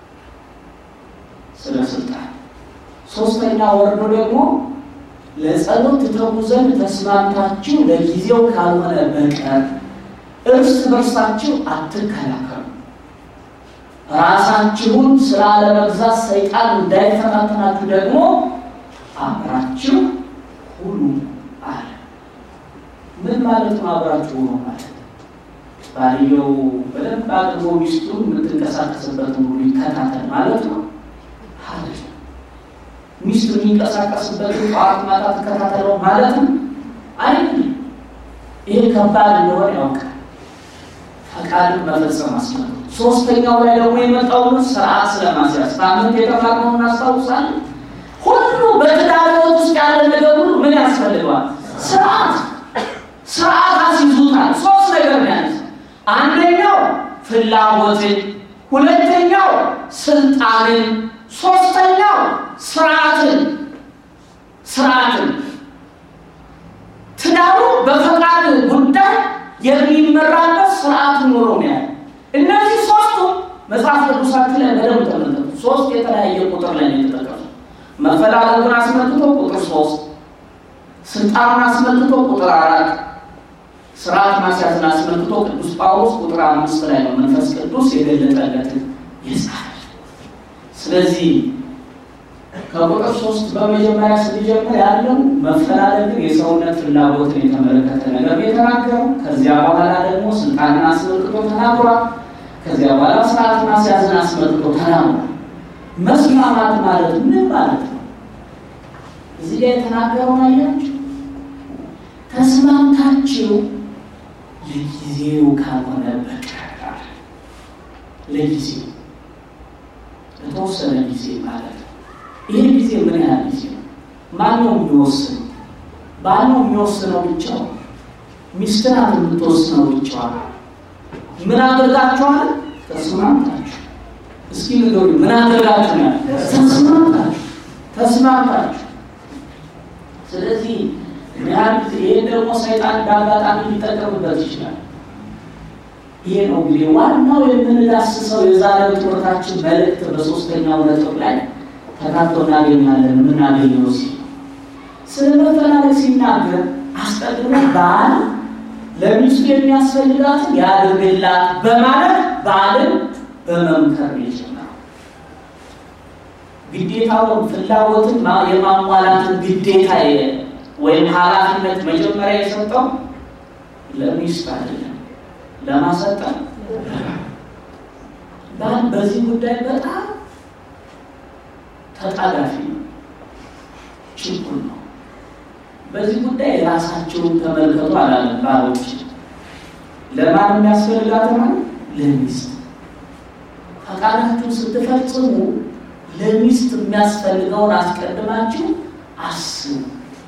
ስለ ስልጣን ሶስተኛ ወርዶ ደግሞ ለጸሎት ትተጉ ዘንድ ተስማምታችሁ ለጊዜው ካልሆነ በቀር እርስ በርሳችሁ አትከላከሉ፣ ራሳችሁን ስለ አለመግዛት ሰይጣን እንዳይፈታተናችሁ ደግሞ አብራችሁ ሁኑ አለ። ምን ማለት ነው? አብራችሁ ሁኑ ማለት ባልየው በደንብ አድርጎ ሚስቱን የምትንቀሳቀስበትን ሁሉ ይከታተል ማለት ነው ማለት ነው። ሚስቱ የሚንቀሳቀስበትን ጠዋት ማታ ትከታተለው ማለት ነው አይደለም። ይሄ ከባድ እንደሆነ ያውቃል። ፈቃድን መፈጸም አስመ ሶስተኛው ላይ ደግሞ የመጣውን ስርዓት ስለማስያዝ ሳምንት የተማርነውን እናስታውሳለን። ሁሉ በትዳር ሕይወት ውስጥ ያለ ነገር ሁሉ ምን ያስፈልገዋል? ስርዓት ስርዓት አስይዙታል። ሶስት ነገር ነው ያለ አንደኛው ፍላጎትን፣ ሁለተኛው ስልጣንን፣ ሶስተኛው ስርዓትን ስርዓትን ትዳሩ በፈቃድ ጉዳይ የሚመራበት ስርዓት ኑሮ ነው ያለ። እነዚህ ሶስቱ መጽሐፍ ቅዱሳችን ላይ በደንብ ተመልከቱ። ሶስት የተለያየ ቁጥር ላይ ነው የተጠቀሱ። መፈላለጉን አስመልክቶ ቁጥር ሶስት ስልጣኑን አስመልክቶ ቁጥር አራት ስርዓት ማስያዝን አስመልክቶ ቅዱስ ጳውሎስ ቁጥር አምስት ላይ ነው መንፈስ ቅዱስ የገለጠለትን የጻፈ። ስለዚህ ከቁጥር ሶስት በመጀመሪያ ስንጀምር ያለው መፈላለግን የሰውነት ፍላጎትን የተመለከተ ነገር የተናገረው። ከዚያ በኋላ ደግሞ ስልጣንን አስመልክቶ ተናግሯል። ከዚያ በኋላ ስርዓት ማስያዝን አስመልክቶ ተናግሯል። መስማማት ማለት ምን ማለት ነው? እዚህ ላይ የተናገረውን አያችሁ። ተስማምታችሁ ለጊዜው ካልሆነ በቀር ለጊዜው ለተወሰነ ጊዜ ማለት ነው። ይህ ጊዜ ምን ያህል ጊዜ ነው? ማን ነው የሚወስነው? ባል ነው የሚወስነው ብቻው? ሚስት ናት የምትወስነው ብቻዋ? ምን አድርጋችኋል? ተስማምታችሁ። እስኪ ንገሩ፣ ምን አድርጋችሁ ነው? ተስማምታችሁ፣ ተስማምታችሁ። ስለዚህ ምን ያህል ጊዜ ይህን ደግሞ ሰይጣን እንዳጋጣሚ ሊጠቀምበት ይችላል። ይሄ ነው እንግዲህ ዋናው የምንዳስሰው የዛሬው ትምህርታችን መልእክት በሶስተኛው ነጥብ ላይ ተካቶ እናገኛለን። የምናገኘው ሲ ስለ መፈላለግ ሲናገር አስቀድሞ ባል ለሚስቱ የሚያስፈልጋትን ያድርግላት በማለት ባልን በመምከር ይጀምራል። ግዴታውን ፍላጎትን የማሟላትን ግዴታ ወይም ኃላፊነት መጀመሪያ የሰጠው ለሚስት አይደለም፣ ለማሰጠን ባል በዚህ ጉዳይ በጣም ተጣዳፊ ነው፣ ችኩል ነው። በዚህ ጉዳይ ራሳቸውን ተመልከቱ አላለም። ባሎች ለማን የሚያስፈልጋት ማለት ለሚስት ፈቃዳችሁን ስትፈጽሙ ለሚስት የሚያስፈልገውን አስቀድማችሁ አስቡ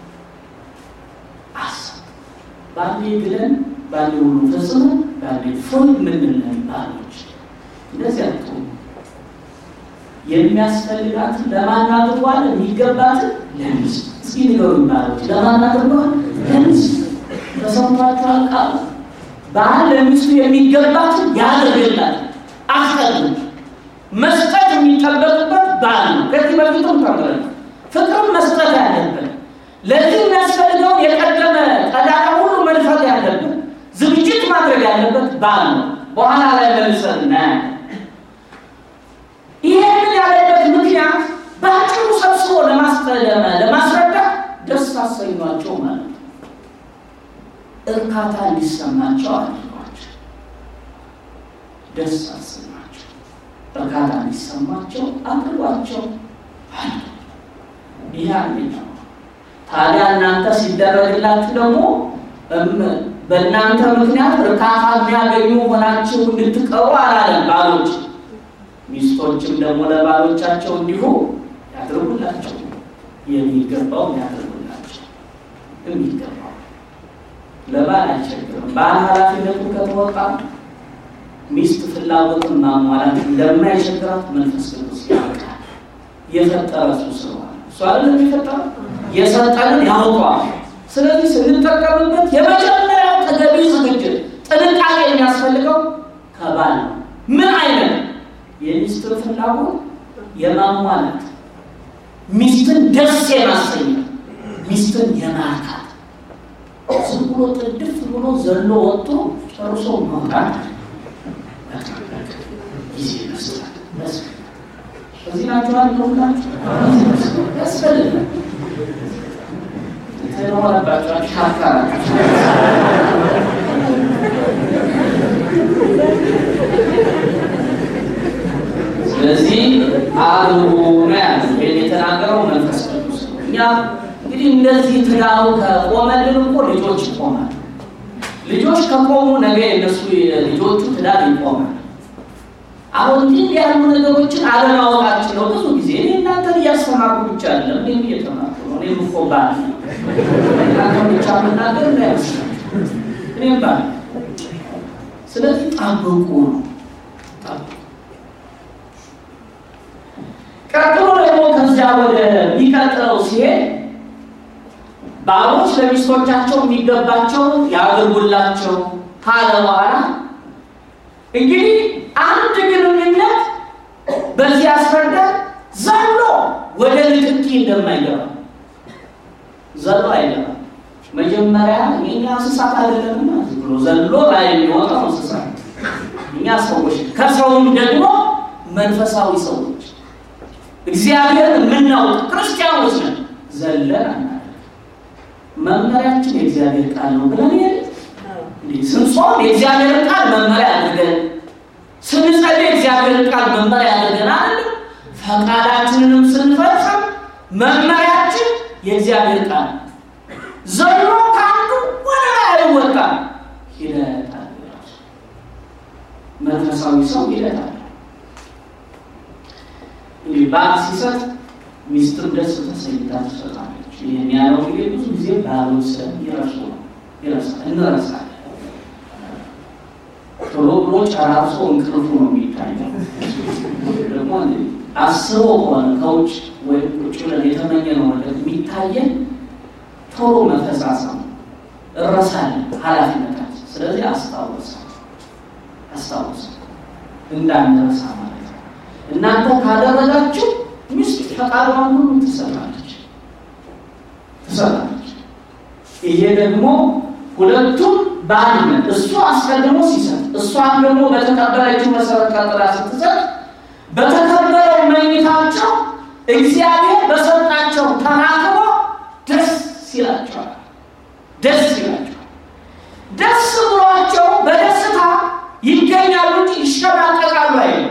አስቡ። ባንዴ ግለን ባንዴ ሁሉ ፈጽመን ባንዴ ፎይ የምንለን ባሎች እንደዚህ አቶ የሚያስፈልጋትን ለማን አድርጓል? የሚገባትን ለሚስት። እስኪ ንገሩኝ ባሎች ለማን አድርጓል? ለሚስት። ተሰምቷችኋል? ቃሉ ባል ለሚስቱ የሚገባትን ያደርግላል። አስቀድሞ መስጠት የሚጠበቅበት ባል ነው። ከዚህ በፊትም ተምረን ፍቅርም መስጠት ያለብን ለዚህ የሚያስፈልገውን የቀደመ ቀዳዳ ሁሉ መንፈት ያለብን ዝግጅት ማድረግ ያለበት ባል ነው። በኋላ ላይ መልሰን እናያለን። ይሄንን ያለበት ምክንያት በአጭሩ ሰብስቦ ለማስጠለመ ለማስረዳት ደስ አሰኟቸው ማለት ነው። እርካታ እንዲሰማቸው አድርጓቸው፣ ደስ አሰኟቸው፣ እርካታ እንዲሰማቸው አድርጓቸው። ይህ አንደኛው። ታዲያ እናንተ ሲደረግላችሁ ደግሞ በእናንተ ምክንያት እርካታ የሚያገኙ ሆናችሁ እንድትቀሩ አላለም ባሎች ሚስቶችም ደግሞ ለባሎቻቸው እንዲሁ ያድርጉላቸው። የሚገባው ያድርጉላቸው። የሚገባው ለባል አይቸግርም። ባል ኃላፊነቱን ከተወጣ ሚስት ፍላጎትን ማሟላት እንደማይቸግራት መንፈስ ቅዱስ ያውቃል። የፈጠረ እሱ ስለሆነ እሱ አይደለም የፈጠረ የሰጠንን ያውቀዋል። ስለዚህ ስንጠቀምበት የመጀመሪያው ተገቢ ዝግጅት ጥንቃቄ የሚያስፈልገው ከባል ነው ምን አይነት የሚስትን ፍላጎት የማሟላት ሚስትን ደስ የማሰኘት ሚስትን የማርካት ዝም ብሎ ጥድፍ ብሎ ዘሎ ወጥቶ ጨርሶ መውጣት ጊዜ ይመስላል። እዚህ ናቸዋል ለሁላችሁ ያስፈልጋል። የተኖረባቸው አሻካራቸው ስለዚህ አድርጉ ነው ያለ ይህን የተናገረው መንፈስ ቅዱስ ነው። እኛ እንግዲህ እንደዚህ ትዳሩ ከቆመልን እኮ ልጆች ይቆማል። ልጆች ከቆሙ ነገ የነሱ ልጆቹ ትዳር ይቆማል። አሁን እንዲህ ያሉ ነገሮችን አለማወቃችን ነው። ብዙ ጊዜ እኔ እናንተን እያስተማርኩ ብቻ አይደለም፣ እኔም እየተማርኩ ነው። እኔም እኮ ባል ነኝ። እናንተን ብቻ መናገር እንዳይመስላችሁ እኔም ባል ነኝ። ስለዚህ ጠብቁ ነው ጠብቁ። ቀጥሎ ደግሞ ከዚያ ወደ ሚቀጥለው ሲሄድ ባሎች ለሚስቶቻቸው የሚገባቸውን ያድርጉላቸው ካለ በኋላ እንግዲህ አንድ ግንኙነት በዚህ ያስረዳል። ዘሎ ወደ ንክኪ እንደማይገባ ዘሎ አይገባ። መጀመሪያ የእኛ እንስሳት አይደለምና ዝም ብሎ ዘሎ ላይ የሚወጣው እንስሳት እኛ ሰዎች፣ ከሰውም ደግሞ መንፈሳዊ ሰዎች እግዚአብሔር የምናውቅ ክርስቲያኖች ነን። ዘለን አናደርግ። መመሪያችን የእግዚአብሔር ቃል ነው ብለን የለ ስንጾም የእግዚአብሔር ቃል መመሪያ አድርገን ስንጸልይ የእግዚአብሔር ቃል መመሪያ አድርገን አለ። ፈቃዳችንንም ስንፈጽም መመሪያችን የእግዚአብሔር ቃል ዘሎ ከአንዱ ወደ ላይ አይወጣም። ሂደት አለ። መንፈሳዊ ሰው ሂደት አለ። እንግዲህ ባል ሲሰጥ ሚስትም ደስ ተሰኝታ ትሰጣለች። ይህን ያለው እንግዲህ ብዙ ጊዜ ባሎች ስለ ይረሱ ነው ይረሳል እንረሳለን። ቶሎ ብሎ ጨራርሶ እንቅልፉ ነው የሚታየው። ደግሞ አስቦ ከሆነ ከውጭ ወይም ቁጭ ብለን የተመኘነው ነገር የሚታየን ቶሎ መፈሳሰም እረሳለን ኃላፊነታችን። ስለዚህ አስታወሰ አስታወሰ እንዳንረሳ ማለት ነው። እናንተ ካደረጋችሁ ሚስት ፈቃዷን ሁሉ ትሰጣለች ትሰጣለች። ይሄ ደግሞ ሁለቱም በአንድነት እሱ አስቀድሞ ሲሰጥ እሷም ደግሞ በተቀበለችው መሰረት ቀጥላ ስትሰጥ በተከበረው መኝታቸው እግዚአብሔር በሰጣቸው ተናግሮ ደስ ይላቸዋል። ደስ ይላቸዋል። ደስ ብሏቸው በደስታ ይገኛሉ እንጂ ይሸማቀቃሉ አይደለም።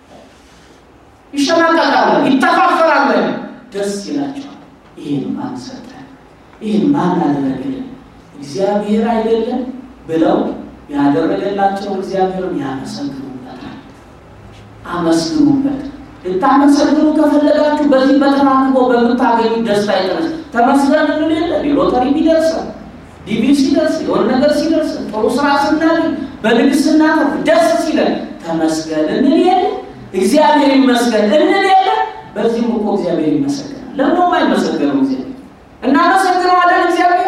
ይሸማቀቃሉ፣ ይተፋፈራሉ አይደለም። ደስ ይላቸዋል። ይህን ማን ሰጠን? ይህን ማን አደረገልን? እግዚአብሔር አይደለም ብለው ያደረገላቸው እግዚአብሔርን ያመሰግኑበታል። አመስግኑበት። ልታመሰግኑ ከፈለጋችሁ በዚህ በተራክቦ በምታገኙ ደስታ የተነሳ ተመስገን እንል የለ ሎተሪ ቢደርሰን ዲቪ ሲደርስ የሆነ ነገር ሲደርስ ጥሩ ስራ ስናገኝ በንግስና ደስ ሲለን ተመስገን እንል የለ እግዚአብሔር ይመስገን እንል የለ በዚህም እኮ እግዚአብሔር ይመሰገናል። ለምንም አይመሰገነው እግዚአብሔር እናመሰግነዋለን እግዚአብሔር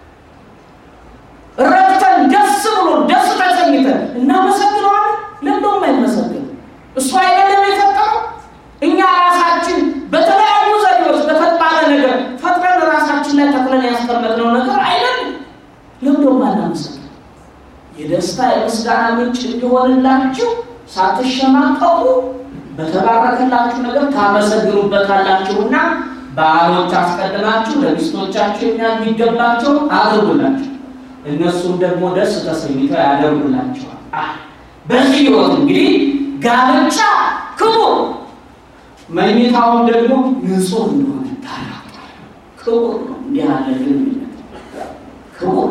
ረክተን ደስ ብሎ ደስ ተሰኝተን እናመሰግነዋለን። ለምንም አይመሰገን እሱ አይደለም የፈጠረው። እኛ ራሳችን በተለያዩ ዘዴዎች በተባለ ነገር ፈጥረን ራሳችን ላይ ተክለን ያስቀመጥነው ነገር አይደለም። ለምንም አናመሰግን። የደስታ የምስጋና ምንጭ እንዲሆንላችሁ ሳትሸማቀቁ በተባረከላችሁ ነገር ታመሰግኑበታላችሁና ባሎች አስቀድማችሁ ለሚስቶቻችሁ የሚገባቸው አድርጉላችሁ እነሱም ደግሞ ደስ ተሰኝተው ያደርጉላቸዋል። በዚህ ህይወት እንግዲህ ጋብቻ ክቡር፣ መኝታውን ደግሞ ንጹህ እንደሆነ ታላቋል። ክቡር ነው። እንዲህ ያለ ግንኙነት ክቡር፣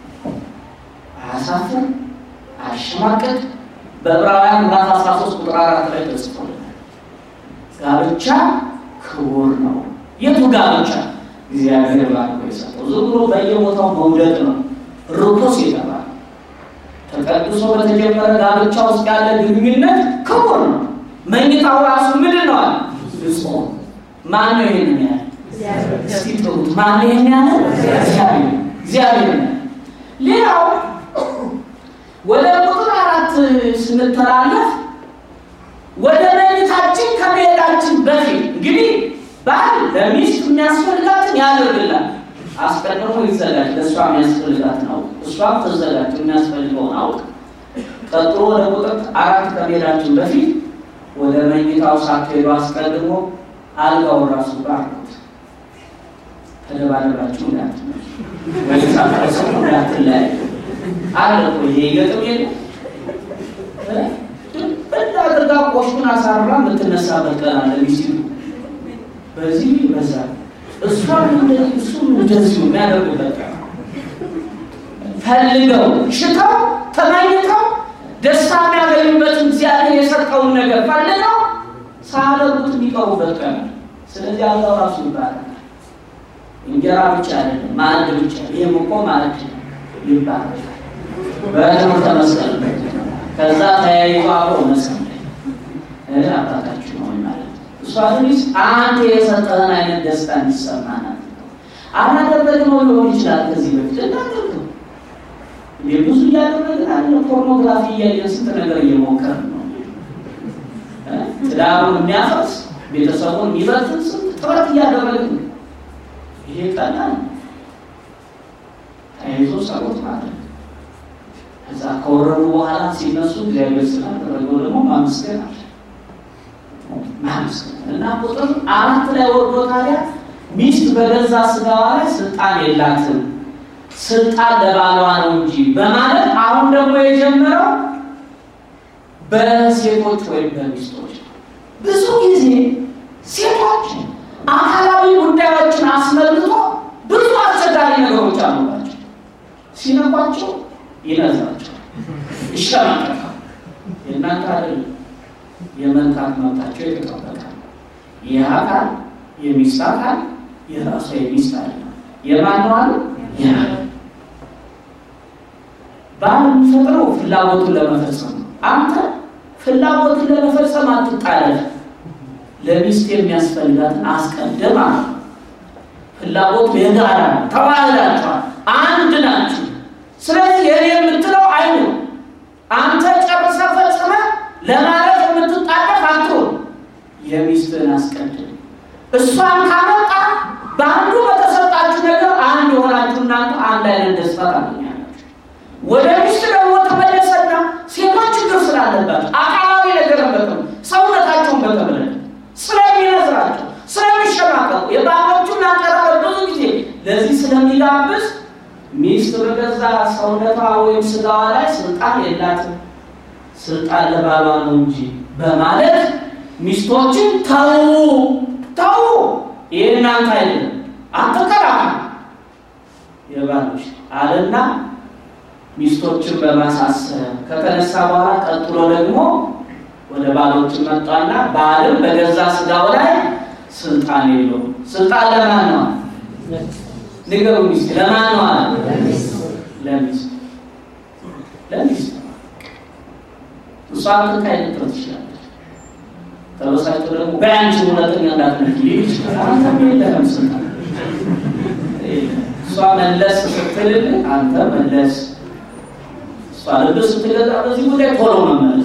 አያሳፍር፣ አያሸማቀቅ። በዕብራውያን ምዕራፍ 13 ቁጥር አራት ላይ ተጽፎልናል። ጋብቻ ክቡር ነው። የቱ ጋብቻ? እግዚአብሔር ባርኮ የሰጠው ዝም ብሎ በየቦታው መውደቅ ነው ርኩስ የተባለ ተቀድሶ በተጀመረ ጋብቻ ውስጥ ያለ ግንኙነት ክቡር ነው። መኝታው ራሱ ምንድን ነው አለ? ንጹህ ማን ነው ይሄንን ያለ? እስቲ ጥሩት። ማን ነው ይሄን ያለ? እግዚአብሔር እግዚአብሔር ነው። ሌላው ወደ ቁጥር አራት ስንተላለፍ ባል ለሚስት የሚያስፈልጋትን ያደርግላል። አስቀድሞ ይዘጋጅ፣ ለእሷ የሚያስፈልጋትን አውቅ፣ እሷም ትዘጋጅ፣ የሚያስፈልገውን አውቅ። ቀጥሎ ወደ ቁጥር አራት ከመሄዳችን በፊት ወደ መኝታው ሳትሄዱ አስቀድሞ አልጋውን ራሱ ባርኩት። ተደባደባችሁ እንዳትመ ወይ ሳትረሰሙ እንዳትለያዩ አለ እኮ ይሄ ገጥም የለ ድብን አድርጋ ቆሽቱን አሳርራ የምትነሳበት ቀን አለ ሚስቱ በዚህ በዛ እሷም እንደዚህ እሱም እንደዚሁ የሚያደርጉበት ቀን ፈልገው ሽተው ተመኝተው ደስታ የሚያገኙበትን እግዚአብሔር የሰጠውን ነገር ፈልገው ሳያደርጉት የሚቀሩበት ቀን ስለዚህ አልጋው ራሱ ይባላል። እንጀራ ብቻ አይደለም፣ ማዕድ ብቻ ይህም እኮ ማዕድ ይባላል። በትምህርተ መስቀል ከዛ ተያይዞ አብሮ መስቀል ላይ አባታችሁ ነው ማለት እሷ ልጅ አንተ የሰጠህን አይነት ደስታ እንዲሰማናል አላደረግነው ሊሆን ይችላል። ከዚህ በፊት እናደርገው ብዙ እያደረግን አለ። ፖርኖግራፊ እያየን ስንት ነገር እየሞከርን ነው። ትዳሩን የሚያፈርስ ቤተሰቡን የሚበትን ስንት ጥረት እያደረግን ነው። ይሄ ቀላል ተያይዞ ጸሎት ማለት ነው። ከዛ ከወረዱ በኋላ ሲነሱ እግዚአብሔር ስላደረገው ደግሞ ማመስገን አለ ማመስገን እና ቁጥር አራት ላይ ወርዶ ታዲያ ሚስት በገዛ ስጋዋ ላይ ስልጣን የላትም ስልጣን ለባሏ ነው እንጂ በማለት አሁን ደግሞ የጀመረው በሴቶች ወይም በሚስቶች ብዙ ጊዜ ሴቶች አካላዊ ጉዳዮችን አስመልክቶ ብዙ አስቸጋሪ ነገሮች አሉባቸው። ሲነኳቸው ይነዛቸው፣ ይሸማቀቃል። የእናንተ አይደለም። የመንካት መብታቸው የተጠበቀ ይህ አካል የሚስት አካል የራሷ የሚስት አለ የማንዋል ያ ባል የሚፈጥረው ፍላጎቱን ለመፈጸም ነው። አንተ ፍላጎትን ለመፈጸም አትጣለፍ። ለሚስት የሚያስፈልጋትን አስቀድም አለ። ፍላጎቱ የጋራ ነው። ተዋህዳችኋል፣ አንድ ናችሁ። ስለዚህ የኔ የምትለው አይኑ አንተ ጨርሰ ፈጽመ ለማለት የምትጣደፍ አትሆን። የሚስትህን አስቀድም። እሷን ካመጣ በአንዱ በተሰጣችሁ ነገር አንድ የሆናችሁ እናንተ አንድ አይነት ደስታ ታገኛላችሁ። ወደ ሚስት ደግሞ ተመለሰና ሴቶች ችግር ስላለባቸው አካላዊ ነገር በተም ሰውነታቸውን በተመለከተ ስለሚነዝራቸው ስለሚሸማቀቁ የባሎቹን አቀራረብ ብዙ ጊዜ ለዚህ ስለሚጋብዝ ሚስት በገዛ ሰውነቷ ወይም ስጋዋ ላይ ስልጣን የላትም፣ ስልጣን ለባሏ ነው እንጂ በማለት ሚስቶችን ተዉ ተዉ፣ ይህ እናንተ አይደለም፣ አትከራከሩ የባሎች አለና ሚስቶችን በማሳሰብ ከተነሳ በኋላ ቀጥሎ ደግሞ ወደ ባሎች መጣና ባልም በገዛ ስጋው ላይ ስልጣን የለውም። ስልጣን ለማን ነው? ንገሩ ሚስት ለማን ነው አለ? ለሚስት ለሚስት እሷ ትንካ ልትለው ትችላለች። ተበሳጭቶ ደግሞ በአንቺ ሁለተኛ እንዳትነኪ ሊል ይችላል። አንተም የለህም ስልጣን። እሷ መለስ ስትልል አንተ መለስ፣ እሷ ልብ ስትገዛ በዚህ ጉዳይ ቶሎ መመለስ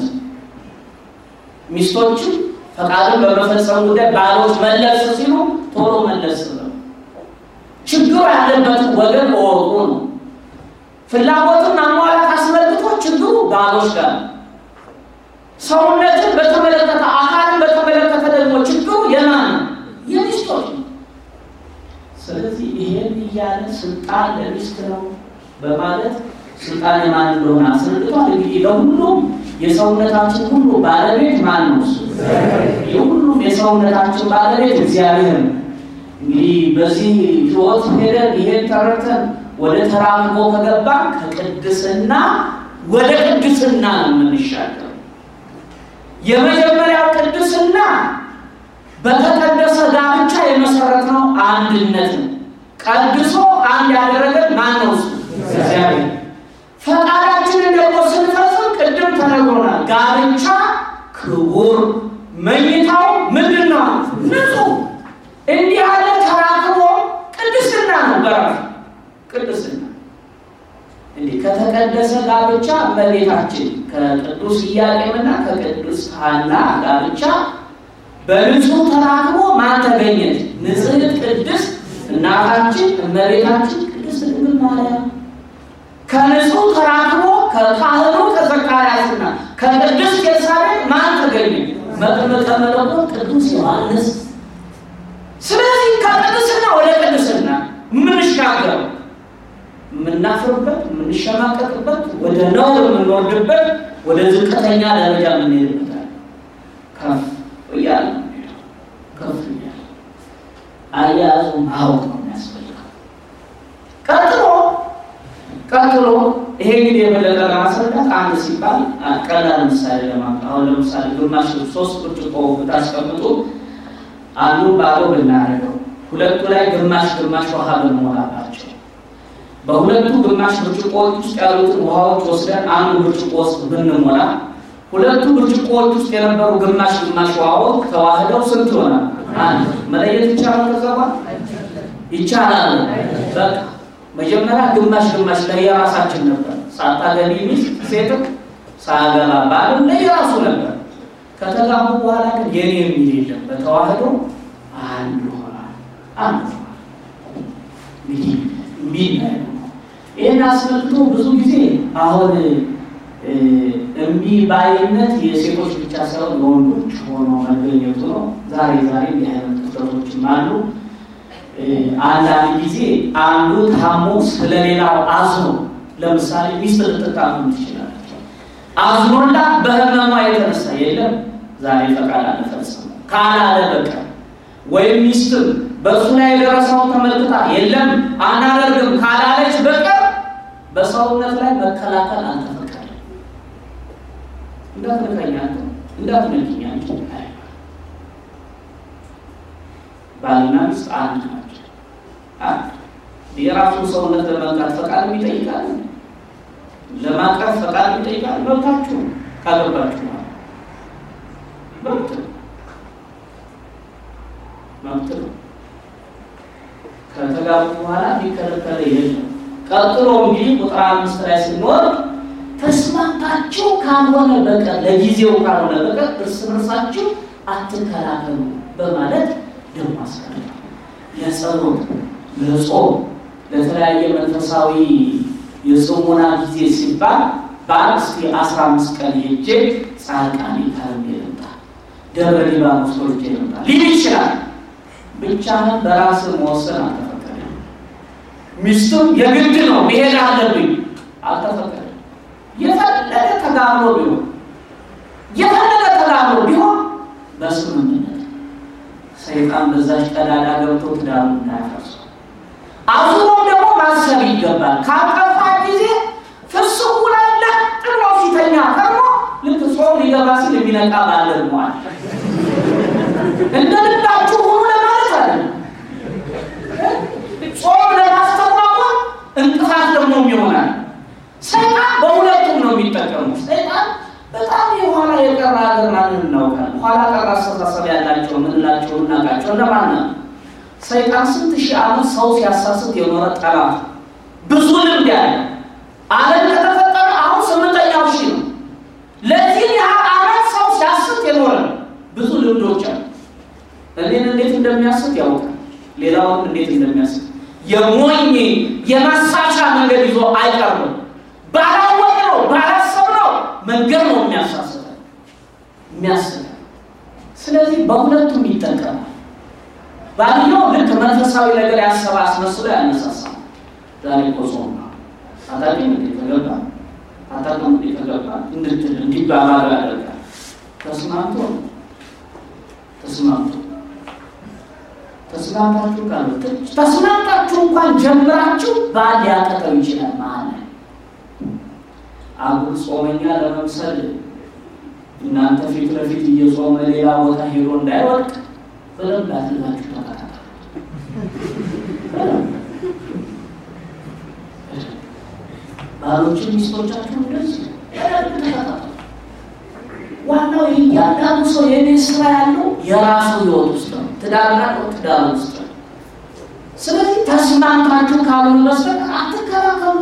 ሚስቶችን ፈቃድን በመፈጸም ጉዳይ ባሎች መለስ ሲሉ ቶሎ መለስ ነው። ችግሩ ያለበትን ወገን እወቁ ነው። ፍላጎትን ማሟላት አስመልክቶ ችግሩ ባሎች ጋር ነው። ሰውነትን በተመለከተ አካልን በተመለከተ ደግሞ ችግሩ የማን ነው? የሚስቶች ነው። ስለዚህ ይሄን እያለ ስልጣን ለሚስት ነው በማለት ስልጣን የማን እንደሆነ አስረድቷል። እንግዲህ ለሁሉም የሰውነታችን ሁሉ ባለቤት ማን ነው? እሱ የሁሉም የሰውነታችን ባለቤት እግዚአብሔር ነው። እንግዲህ በዚህ ሕይወት ሄደን ይሄን ተረድተን ወደ ተራምቦ ከገባ ከቅድስና ወደ ቅድስና ነው የምንሻገር። የመጀመሪያው ቅድስና በተቀደሰ ጋብቻ የመሰረትነው አንድነት ነው። ቀድሶ አንድ ያደረገን ማን ነው? እሱ እግዚአብሔር። ፈቃዳችንን ደግሞ ስንፈጽም ቅድም ተነግሮናል። ጋብቻ ክቡር፣ መኝታው ምንድን ነው? ንጹህ። እንዲህ ያለ ተራክቦ ቅድስና ነው በራሱ ቅድስና። እንዲህ ከተቀደሰ ጋብቻ እመቤታችን ከቅዱስ ኢያቄምና ከቅዱስ ሐና ጋብቻ በንጹህ ተራክቦ ማን ተገኘች? ንጽሕት ቅድስት እናታችን እመቤታችን ቅድስት ድንግል ማርያም ከንጹህ ተራክቦ ከካህኑ ከዘካርያስና ከቅድስት ኤልሳቤጥ ማን ተገኘ? መጥምቀ መለኮት ቅዱስ ዮሐንስ። ስለዚህ ከቅድስና ወደ ቅድስና የምንሻገረው የምናፍርበት፣ የምንሸማቀቅበት፣ ወደ ነውር የምንወርድበት፣ ወደ ዝቅተኛ ደረጃ የምንሄድበታል። ከፍ እያለ ከፍ እያለ አያያዙ ማወቅ ነው የሚያስፈልገው። ቀጥሎ ቀጥሎ ይሄ እንግዲህ የበለጠ ለማስረዳት አንድ ሲባል ቀላል ምሳሌ ለማምጣት አሁን ለምሳሌ ግማሽ ሶስት ብርጭቆ ብታስቀምጡ አንዱ ባዶ ብናደርገው ሁለቱ ላይ ግማሽ ግማሽ ውሃ ብንሞላባቸው በሁለቱ ግማሽ ብርጭቆዎች ውስጥ ያሉትን ውሃዎች ወስደን አንዱ ብርጭቆ ውስጥ ብንሞላ ሁለቱ ብርጭቆዎች ውስጥ የነበሩ ግማሽ ግማሽ ውሃዎች ተዋህደው ስንት ይሆናል? አንድ መለየት ይቻላል? ከዘባ ይቻላል። በቃ መጀመሪያ ግማሽ ግማሽ ለየራሳችን ነበር። ሳታገቢ ሚስት ሴትም ሳያገባ ባልም ለየራሱ ነበር። ከተጋቡ በኋላ ግን የኔ የሚል የለም። በተዋህዶ አንድ ሆናል። አንድ ሆናል። እንግዲህ ሚል ነው። ይህን አስመልክቶ ብዙ ጊዜ አሁን እምቢ ባይነት የሴቶች ብቻ ሳይሆን የወንዶች ሆኖ መገኘቱ ነው። ዛሬ ዛሬ እንዲህ አይነት ክፍተቶችም አሉ። አንዳንድ ጊዜ አንዱ ታሞ ስለሌላው አዝኖ ለምሳሌ ሚስት ልትታመም ትችላለች። አዝኖላት በህመሟ የተነሳ የለም ዛሬ ፈቃድ አልፈጽም ካላለ በቀር ወይም ሚስትም በእሱ ላይ የደረሰውን ተመልክታ የለም አናደርግም ካላለች በቀር በሰውነት ላይ መከላከል አልተፈቀደም። እንዳትነካኝ እንዳትነኪኝ ባልና ሚስት አንድ ናቸው። አንድ የራሱን ሰውነት ለመንካት ፈቃድ ይጠይቃል፣ ለማቀፍ ፈቃድ ይጠይቃል። መብታችሁ ካገባችሁ ማለት መብት መብት ነው። ከተጋቡ በኋላ የሚከለከለ የለም። ቀጥሎ እንግዲህ ቁጥር አምስት ላይ ስንወርድ ተስማምታችሁ ካልሆነ በቀር ለጊዜው ካልሆነ በቀር እርስ በርሳችሁ አትከላከሉ በማለት ደግሞ አስቀምጧል። ለጸሎት፣ ለጾም፣ ለተለያየ መንፈሳዊ የጽሞና ጊዜ ሲባል በአንድ እስኪ አስራ አምስት ቀን ሄጄ ጻድቃኔ ከርሜ ልምጣ፣ ደብረ ሊባኖስ ወርጄ ልምጣ ሊል ይችላል። ብቻህን በራስህ መወሰን አልተፈቀደም። ሚስቱም የግድ ነው መሄድ አለብኝ አልተፈቀደም። የፈለገ ተጋብሎ ቢሆን የፈለገ ተጋብሎ ቢሆን በስምምነት ሰይጣን በዛች ቀዳዳ ገብቶ ትዳሩ እንዳያፈርሱ አዙሮም ደግሞ ማሰብ ይገባል። ካጠፋ ጊዜ ፍስኩ ላይ ለጥሎ ፊተኛ ከርሞ ልክ ጾም ሊገባ ሲል የሚነቃ ባለድሟል። እንደ ልባችሁ ሁኑ ለማለት አለ። ጾም ለማስተጓጎል እንቅፋት ደግሞ ይሆናል። ሰይጣን በሁለቱም ነው የሚጠቀሙ። ሰይጣን በጣም የኋላ የቀረ ሀገር ማንን እናውቃለን? ኋላ ቀር አስተሳሰብ ያላቸው ምንላቸው እናውቃቸው እነማን ነው? ሰይጣን ስንት ሺህ ዓመት ሰው ሲያሳስት የኖረ ጠላት ብዙ ልምድ ያለ ዓለም ከተፈጠረ አሁን ስምንተኛው ሺህ ነው። ለዚህ ያህል ዓመት ሰው ሲያስት የኖረ ብዙ ልምዶች አሉ። እኔን እንዴት እንደሚያስት ያውቃል። ሌላውን እንዴት እንደሚያስት የሞኝ የማሳቻ መንገድ ይዞ አይቀርብም። ባላወቅ ነው ባላሰብ ነው መንገድ ነው የሚያሳስተው የሚያስበው። ስለዚህ በሁለቱም ይጠቀማል። ባልየው ልክ መንፈሳዊ ነገር ያሰበ አስመስሎ ያነሳሳል። ዛሬ እኮ ጾም ነው አታውቂም እንዴ ተገባ አታውቅም እንዴ ተገባ እንድትል እንዲባባሉ ያደርጋል። ተስማምቶ ተስማምቶ ተስማምታችሁ ካሉ ተስማምታችሁ እንኳን ጀምራችሁ ባል ሊያጠቀው ይችላል ማለት ነው። አጉል ጾመኛ ለመምሰል እናንተ ፊት ለፊት እየጾመ ሌላ ቦታ ሄዶ እንዳይወድቅ በደንብ አድርጋችሁ ተከታተሉ። ባሎችን ሚስቶቻችሁ እንደዚህ በደንብ ተከታተሉ። ዋናው የእያንዳንዱ ሰው የቤት ስራ ያለው የራሱ ህይወት ውስጥ ነው። ትዳር ያለው ትዳር ውስጥ ነው። ስለዚህ ተስማምታችሁ ካልሆነ በስተቀር አትከራከሩ፣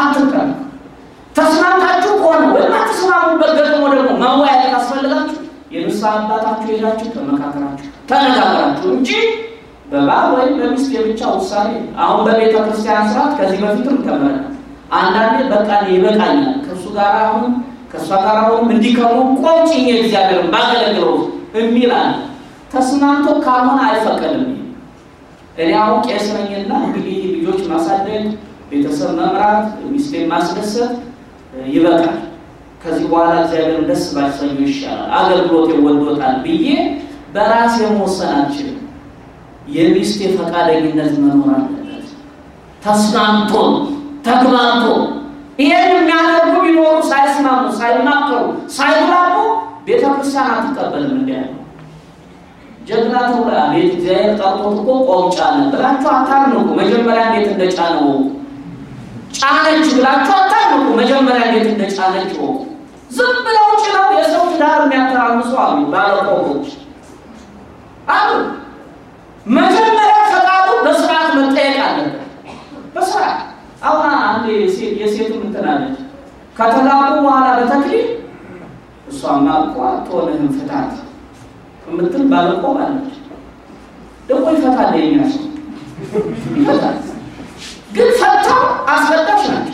አትከራከሩ። ተስማምታችሁ ከሆነ ወይም አትስማሙበት ገጥሞ ደግሞ መወያየት ካስፈልጋችሁ የንስሐ አባታችሁ ሄዳችሁ ተመካከራችሁ ተነጋገራችሁ እንጂ በባል ወይም በሚስት የብቻ ውሳኔ። አሁን በቤተ ክርስቲያን ስርዓት ከዚህ በፊትም ተምረናል። አንዳንዴ በቃ ይበቃኛል ከእሱ ጋር አሁን ከእሷ ጋር አሁንም እንዲከሙ ቆጭኝ እግዚአብሔርን ባገለግለው የሚል አለ። ተስማምቶ ካልሆነ አይፈቀድም። እኔ አሁን ቄስ ነኝና እንግዲህ ልጆች ማሳደግ፣ ቤተሰብ መምራት፣ ሚስቴን ማስደሰት ይበቃል። ከዚህ በኋላ እግዚአብሔርን ደስ ባሰኙ ይሻላል፣ አገልግሎት ይወዶታል ብዬ በራሴ መወሰን አልችልም። የሚስቴ ፈቃደኝነት መኖር አለበት። ተስማምቶ ተግባብቶ ይህን የሚያደርጉ ቢኖሩ ሳይስማሙ፣ ሳይማከሩ፣ ሳይግባቡ ቤተ ክርስቲያን አትቀበልም። እንዲ ያለው ጀግና ተብላ ቤት እግዚአብሔር ጠርቶት እኮ ቆም ጫነ ብላችሁ አታርንቁ። መጀመሪያ እንዴት እንደጫነው ጫነች ብላችሁ አታርንቁ። መጀመሪያ እንዴት እንደጫነች ወቁ። ዝም ብለው ጭነው የሰው ትዳር የሚያተራምሱ አሉ፣ ባለቆቦች አሉ። መጀመሪያ ፈቃዱ በስርዓት መጠየቅ አለበት። በስርዓት አሁን አንድ የሴቱ ምትናለች ከተጋቡ በኋላ በተክሊል እሷማ እኮ አትሆንህም ፍታት የምትል ባለቆብ አለች። ደግሞ ይፈታል፣ የኛ ሰው ይፈታል። ግን ፈተው አስፈታሽ ናቸው።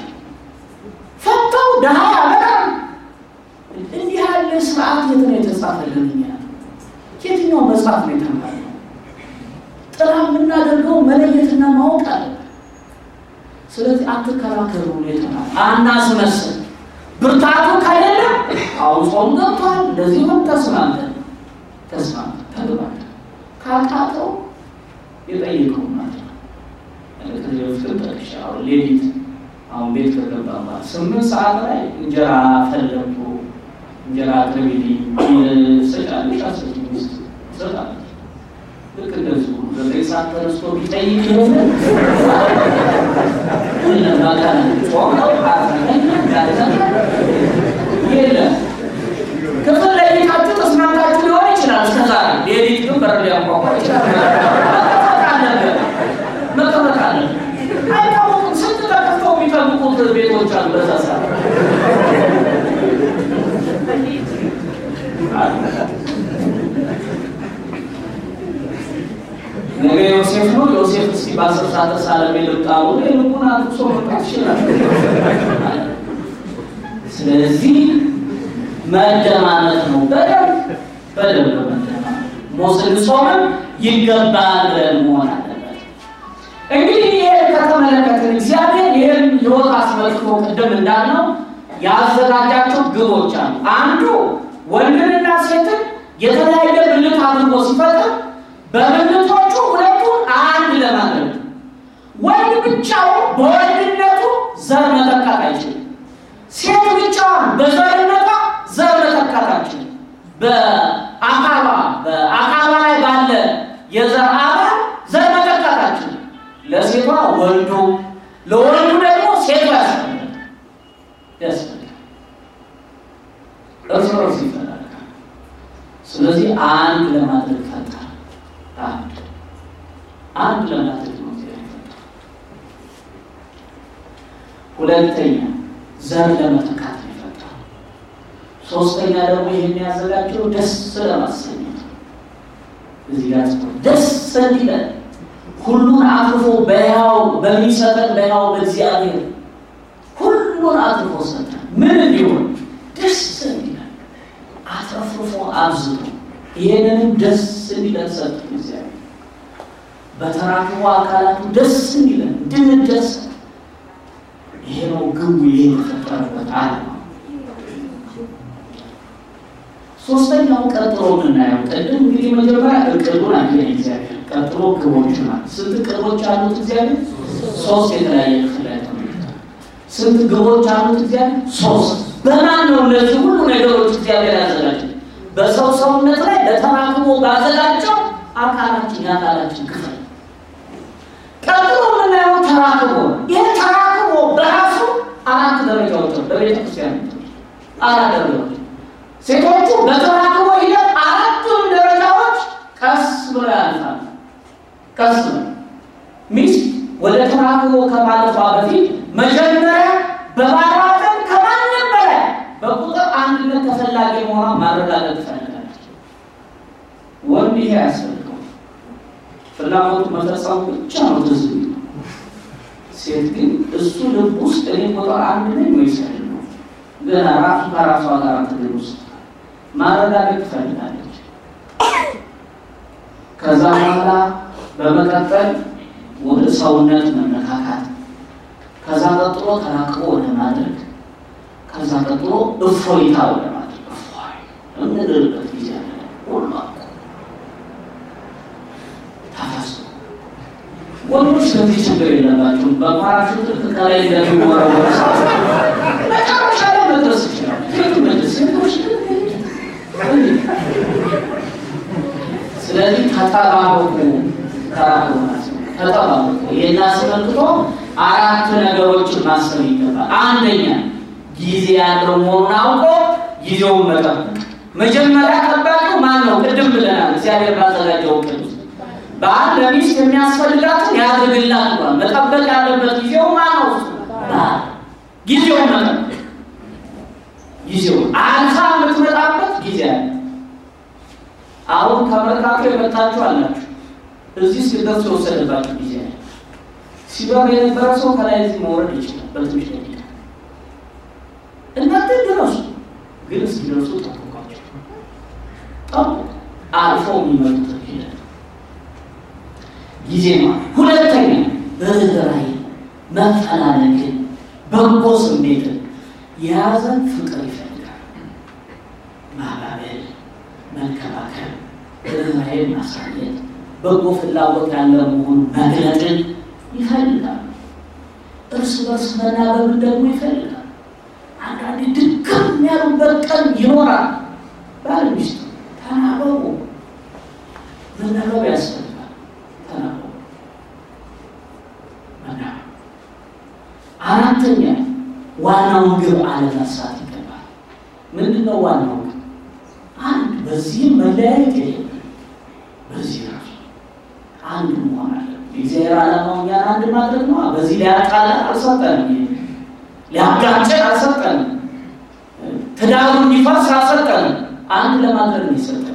ፈተው ድሀ በጣም እንዲህ ያለ ስርዓት የት ነው የተጻፈልን? እኛ የትኛው መጽሐፍ ነው የተማርነው? ጥላ የምናደርገው መለየትና ማወቅ አለብን። ስለዚህ አትከራከሩ ነው የተባለ። አናስመስል። ብርታቱ ከሌለ አሁን ጾም ገብቷል፣ እንደዚህ ሆን ተስማምተን ተስማምተን ተግባብተን ካቃተው የጠየቀው ማለት ነው። ከዚህ በፊትም ጠቅሻ አሁን ሌሊት አሁን ቤት ከገባ ማለት ስምንት ሰዓት ላይ እንጀራ ፈለጉ እንጀራ አቅርቢልኝ ሰጫለሽ አስረኝ ውስጥ ሰጣለች። ልክ እንደዚሁ ዘጠኝ ሰዓት ተነስቶ ቢጠይቅ የሆነ የለም ክፍል ለይታችሁ ተስማምታችሁ ሊሆን ይችላል። እስከዛ ሌሊት ግን በር ሊያንኳኳ ይችላል። መቀመጥ አለ አይታወቅም። ስንት ተከፍተው የሚጠብቁት ቤቶች አሉ። በዛ ሰዓት ነገ ዮሴፍ ነው። ዮሴፍ እስኪ በአስር ሰዓት ተሳለሜ ልጣሉ ልቡን አጥቅሶ መምጣት ይችላል። ስለዚህ መደማመጥ ነው። በደንብ በደንብ መደማመጥ ሞስን ጾምን ይገባል ብለን መሆን አለበት። እንግዲህ ይህን ከተመለከትን እግዚአብሔር ይህን ሕይወት አስመልክቶ ቅድም እንዳልነው ያዘጋጃቸው ግቦች አሉ። አንዱ ወንድንና ሴትን የተለያየ ብልት አድርጎ ሲፈጥር በብልቶቹ ሁለቱን አንድ ለማድረግ ወንድ ብቻውን በወንድነቱ ዘር መተካት አይችልም። ሴት ብቻዋን በዘርነቷ ዘር መተካት አይችልም። በአካሏ በአካሏ ላይ ባለ የዘር አባል ዘር መተካት አይችልም። ለሴቷ ወንዱ፣ ለወንዱ ደግሞ ሴቷ ያስፈልጋል ያስፈልጋል። እርስ በርስ ይፈላል። ስለዚህ አንድ ለማድረግ ፈጠረ። አንድ አንድ ለማድረግ ነው እግዚአብሔር ሁለተኛ ዘር ለመተካት ነው የፈጠረው። ሶስተኛ ደግሞ ይህን ያዘጋጀው ደስ ለማሰኘት እዚህ ጋር ደስ እንዲለን ሁሉን አትርፎ በያው በሚሰጠን በያው በእግዚአብሔር ሁሉን አትርፎ ሰጠን። ምን እንዲሆን ደስ እንዲለን አትረፍርፎ አብዝቶ ይህንንም ደስ እንዲለን ሰጠን እግዚአብሔር በተራክቦ አካላቱ ደስ እንዲለን እንድንደሰት ይሄ ነው ግቡ። ይሄ የተፈጠረበት ዓለም ነው። ሶስተኛው ቀጥሎ የምናየው ቅድም እንግዲህ መጀመሪያ እቅዱን አገኘ እግዚአብሔር። ቀጥሎ ግቦች ናት። ስንት ቅቦች አሉት እግዚአብሔር? ሶስት የተለያየ ክፍል ላይ ተመልክተናል። ስንት ግቦች አሉት እግዚአብሔር? ሶስት። በማን ነው እነዚህ ሁሉ ነገሮች እግዚአብሔር ያዘጋጀ? በሰው ሰውነት ላይ ለተራክቦ ባዘጋጀው አካላችን የአካላችን ክፍል ቀጥሎ የምናየው ተራክቦ ይህ ተራክቦ በራሱ አራት ደረጃዎች ነው። በቤተ ክርስቲያን አራት ደረጃዎች ሴቶቹ በተራክቦ ሂደት አራቱም ደረጃዎች ቀስ ብሎ ያልፋል። ቀስ ብሎ ሚስት ወደ ተራክቦ ከማለፏ በፊት መጀመሪያ በባሏ ዘንድ ከማንም በላይ በቁጥር አንድነት ተፈላጊ መሆኗን ማረጋገጥ ትፈልጋለች። ይሄ ያስፈልገው ፍላጎቱ መፈጸሙ ብቻ ነው ትዝ የሚለው። ሴት ግን እሱ ልብ ውስጥ እኔ ቁጥር አንድ ነኝ ወይስ አይደለሁም? ገና ራሱ ከራሷ ጋር ትግል ውስጥ ማረጋገጥ ትፈልጋለች። ከዛ በኋላ በመቀጠል ወደ ሰውነት መነካካት፣ ከዛ ቀጥሎ ተራቅቦ ወደ ማድረግ፣ ከዛ ቀጥሎ እፎይታ ወደ ማድረግ እፎይ የምንልበት ጊዜ አለ። ሁሉ አልቆ ታፈሱ ወንዶች ለዚህ ችግር የለባቸውም። በፓራሹት ከላይ እንደሚወረወር ሰው መጨረሻ ላይ መድረስ ይችላል። ሴቱ መድረስ ሴቶች ግን ስለዚህ ተጠባበቁ፣ ተጠባበቁ። ይህን አስመልክቶ አራት ነገሮችን ማሰብ ይገባል። አንደኛ ጊዜ ያለው መሆኑን አውቆ ጊዜውን መጠበቅ። መጀመሪያ ጠባቂው ማን ነው? ቅድም ብለናል። እግዚአብሔር ባዘጋጀው እቅድ ውስጥ በአንድ ለሚስት የሚያስፈልጋትን ያድርግላት ብሏል። መጠበቅ ያለበት ጊዜው ማን ነው? ጊዜውን መጠበቅ ጊዜው አልፋ የምትመጣበት ጊዜ አለ። አሁን ከመርካቶ የመጣችሁ አላችሁ። እዚህ ሲደርስ የወሰደባችሁ ጊዜ አለ። ሲበር የነበረ ሰው ከላይ እዚህ መውረድ ይችላል በትንሽ ደቂቃ። እናንተ ድረሱ፣ ግን እስኪደርሱ ጠብቋቸው። ጠብቁ። አልፈው የሚመጡት ሂደት ጊዜ ማለት ሁለተኛ ርኅራኄ፣ መፈላለግን፣ በጎ ስሜትን የያዘን ፍቅር ይፈልጋል። ማባበል፣ መንከባከብ፣ ርኅራኄን ማሳየት፣ በጎ ፍላጎት ያለ መሆኑን መግለጥን ይፈልጋል። እርስ በርስ መናበብን ደግሞ ይፈልጋል። አንዳንዴ ድክም ያሉበት ቀን ይኖራል። ባል ሚስት ተናበቡ፣ መናበብ ያስፈልጋል። ተናበቡ፣ መናበብ አራተኛ ዋናውን ግብ አለመርሳት ይገባል። ምንድን ነው ዋናው ግብ? አንድ በዚህም መለያየት የለም። በዚህ ራሱ አንድ መሆን አለ። የእግዚአብሔር ዓላማው እኛን አንድ ማድረግ ነው። በዚህ ሊያጣላን አልሰጠንም። ሊያጋጨን አልሰጠንም። ትዳሩ እንዲፈርስ አልሰጠንም። አንድ ለማድረግ ነው የሰጠን።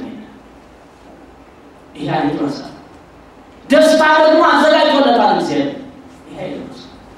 ይሄ አይረሳም። ደስታ ደግሞ አዘጋጅቶለታል እግዚአብሔር። ይሄ አይረሳም።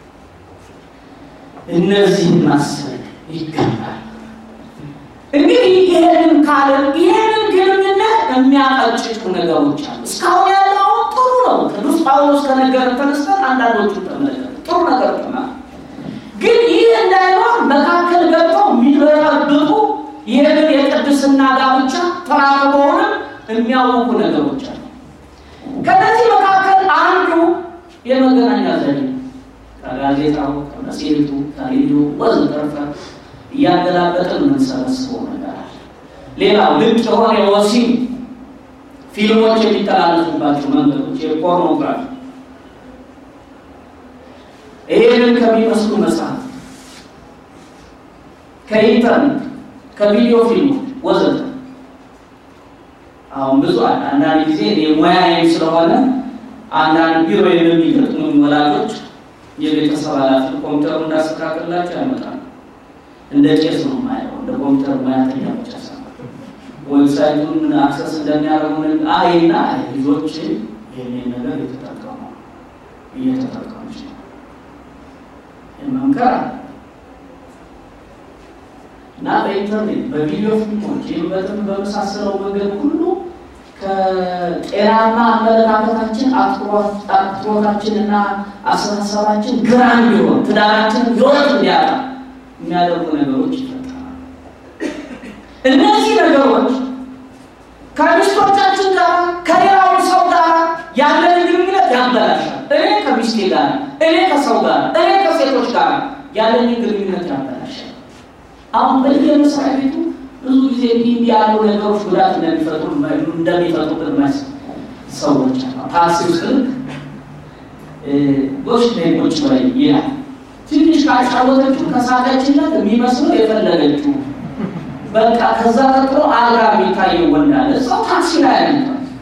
እነዚህን ማሰብ ይገባል። እንግዲህ ይሄንን ካለን ይሄንን ግንኙነት የሚያቀጭጩ ነገሮች አሉ። እስካሁን ያለው ጥሩ ነው። ቅዱስ ጳውሎስ ከነገር ተነስተን አንዳንዶቹ ተመለከተ ጥሩ ነገር ሆና ግን ይህ እንዳይኖር መካከል ገብተው የሚበጠብጡ ይህንን የቅድስና ጋብቻ ተራክበውንም የሚያውቁ ነገሮች አሉ። ከነዚህ መካከል አንዱ የመገናኛ ዘዴ ከጋዜጣው፣ ከመጽሔቱ፣ ከሬዲዮ ወዘተረፈ እያገላበጥን የምንሰበስበው ነገር አለ። ሌላው ልቅ የሆነ የወሲብ ፊልሞች የሚተላለፉባቸው መንገዶች የፖርኖግራፊ ይህንን ከሚመስሉ መጽሐፍ፣ ከኢንተርኔት፣ ከቪዲዮ ፊልሞች ወዘተ አሁን ብዙ አለ። አንዳንድ ጊዜ ሙያዬም ስለሆነ አንዳንድ ቢሮ የሚገጥሙኝ ወላጆች የቤተሰብ ኃላፊ ኮምፒውተሩ እንዳስተካክላቸው ያመጣሉ። እንደ ቄስ ነው ማየው፣ እንደ ኮምፒውተር ሙያተኛ ብቻ ሰ ዌብሳይቱን አክሰስ እንደሚያደርጉ አይና ልጆች ይህንን ነገር የተጠቀሙ እየተጠቀሙች ነው መምከር እና በኢንተርኔት በቪዲዮ ፊልሞች ይህም በትም በመሳሰለው መንገድ ሁሉ ከጤናማ አመለካከታችን አትኩሮታችን እና አስተሳሰባችን ግራ እንዲሆን ትዳራችን ህይወት እንዲያጣ የሚያደርጉ ነገሮች ይፈጠራሉ። እነዚህ ነገሮች ከሚስቶቻችን ጋር ከሌላው ሰው ጋር ያለን ግንኙነት ያበላሻል። እኔ ከሚስቴ ጋር፣ እኔ ከሰው ጋር፣ እኔ ከሴቶች ጋር ያለን ግንኙነት ያበላሻል። አሁን በየመስሪያ ቤቱ ብዙ ጊዜ እንዲህ እንዲህ ያሉ ነገሮች ጉዳት እንደሚፈጥሩ እንደሚፈጥሩብን ማስ ሰዎች አሉ። ታክሲ ውስጥ ጎሽ ነይ ቁጭ በይ ይላል። ትንሽ ካጫወተችው ከሳቀችለት የሚመስለው የፈለገችው በቃ ከዛ ቀጥሎ አልጋ የሚታየው ወንድ አለ። እዛው ታክሲ ላይ ያለ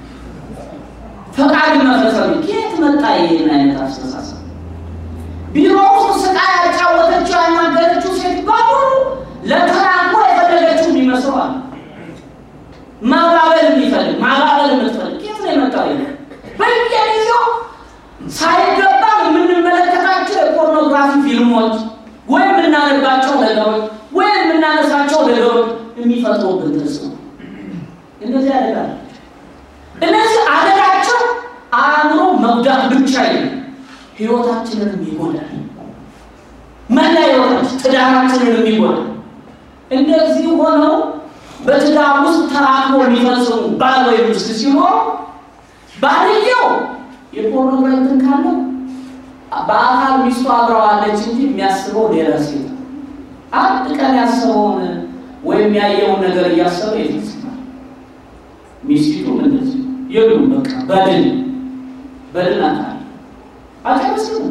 ፈቃድ መፈጸም ከየት መጣ ይሄን አይነት አስተሳሰብ? ቢሮ ውስጥ ስቃ ያጫወተችው ያናገረችው ሴት በሙሉ ለተራቆ የፈለገችው የሚመስለው አለ። ማባበል የሚፈልግ ማባበል የምትፈልግ የመጣው በየጊዜው ሳይገባ የምንመለከታቸው የፖርኖግራፊ ፊልሞች ወይም የምናነባቸው ነገሮች ወይም የምናነሳቸው ነገሮች የሚፈጥሩብን ተጽዕኖ እነዚህ አደጋ እነዚህ አደጋቸው አእምሮ መጉዳት ብቻ የለም፣ ህይወታችንንም ይጎዳል። መላ ህይወታችን ትዳራችንንም ይጎዳል። እንደዚህ ሆነው በትዳር ውስጥ ተራክሞ የሚፈጽሙ ባል ወይም ሚስት ሲኖር ባልየው የፖርኖግራፊ እንትን ካለው በአካል ሚስቱ አብረዋለች እንጂ የሚያስበው ሌላ ሴት ነው። አንድ ቀን ያሰበውን ወይም ያየውን ነገር እያሰበ ይፈጽማል። ሚስቲቱም እንደዚህ የሉም። በቃ በድን በድን አካል አጨረስም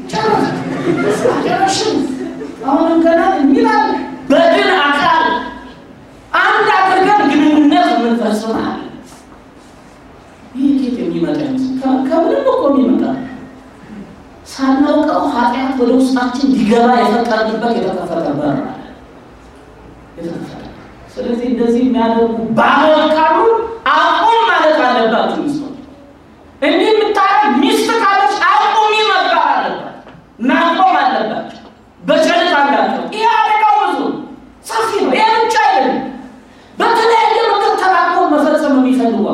ጨረስም አሁንም ገና የሚላል በድን አካል አንድ አድርገን ግንኙነት የምንፈጽማል። ይህ ጌት የሚመጣ ይመስል ከምንም እኮ የሚመጣ ሳናውቀው ኃጢአት ወደ ውስጣችን ሊገባ የፈቀድንበት የተከፈተ በር አለ። የተከፈተ ስለዚህ እንደዚህ የሚያደርጉ ባሎች ካሉ አቁም ማለት አለባችሁ። ሚስቶች እንዲህ የምታረግ ሚስት ካለች አቁሚ መባል አለባት፣ ማቆም አለባቸው። በቸልታ እንዳለው ይህ አደጋው ብዙ ሰፊ ነው። ይህ ብቻ አይደለም። በተለያየ ምክር ተራቅሞ መፈጸም የሚፈልጉ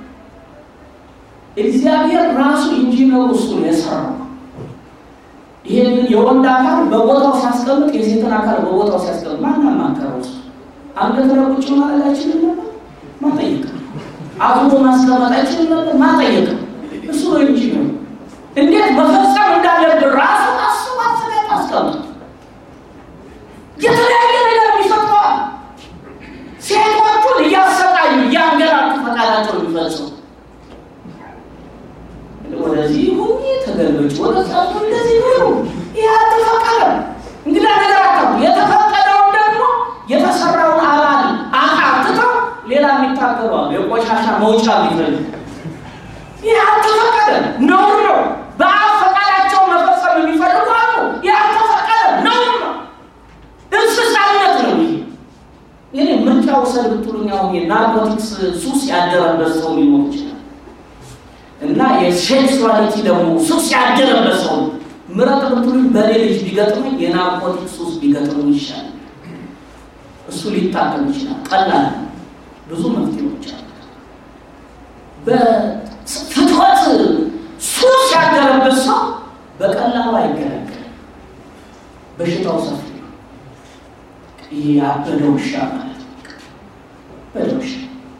እግዚአብሔር ራሱ ኢንጂነሩ እሱ ነው የሰራው። ይህንን የወንድ አካል በቦታው ሲያስቀምጥ የሴትን አካል በቦታው ሲያስቀምጥ ማን ማከረው? እሱ አንገት ላይ ቁጭ ማለት አይችልም ነበር? ማጠየቅ አብሮ ማስቀመጥ አይችልም ነበር? ማጠየቅ እሱ ነው ኢንጂነሩ። እንዴት መፈጸም እንዳለብን ራሱ አስቡ፣ አስበን አስቀምጥ። የተለያየ ነገር የሚፈጥረዋል። ሴቶቹን እያሰቃዩ እያንገራቱ ፈቃዳቸው የሚፈጽሙ ወደዚህ ሁኚ ተገልበጭ፣ ወደዛ እንደዚህ ሁሉ ይህ አልተፈቀደም። እንግዳ ነገር አታሉ። የተፈቀደውን ደግሞ የተሰራውን አባል አካል ትተው ሌላ የሚታገባሉ የቆሻሻ መውጫ ቢፈልግ ይህ አልተፈቀደም፣ ነውር ነው። በአብ ፈቃዳቸው መፈጸም የሚፈልጉ አሉ። ይህ አልተፈቀደም፣ ነውር ነው፣ እንስሳነት ነው። ይሄ ይህ ምርጫ ውሰድ ብትሉኝ አሁን የናርኮቲክስ ሱስ ያደረበት ሰው ሊኖር ይችላል እና የሴክሱዋሊቲ ደግሞ ሱስ ያደረበት ሰው ምረጥ ብትሉኝ በእኔ ልጅ ቢገጥመኝ የናርኮቲክ ሱስ ቢገጥመኝ ይሻላል። እሱ ሊታከም ይችላል። ቀላል ነው። ብዙ መፍትሄዎች አሉ። በፍትወት ሱስ ያደረበት ሰው በቀላሉ አይገለገልም። በሽታው ሰፊ ነው። ይሄ ያበደ ውሻ ማለት ነው። በደ ውሻ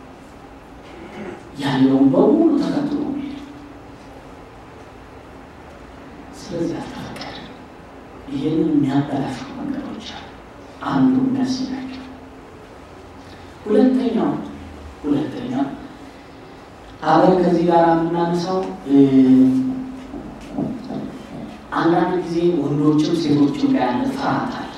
ያለውን በሙሉ ተከትሎ ስለዚህ አልተፈቀደ። ይህንን የሚያበላሹ መንገዶች አሉ። አንዱ እነዚህ ናቸው። ሁለተኛው ሁለተኛው አብረን ከዚህ ጋር የምናነሳው አንዳንድ ጊዜ ወንዶችም ሴቶችም ጋር ያለ ፍርሃት አለ።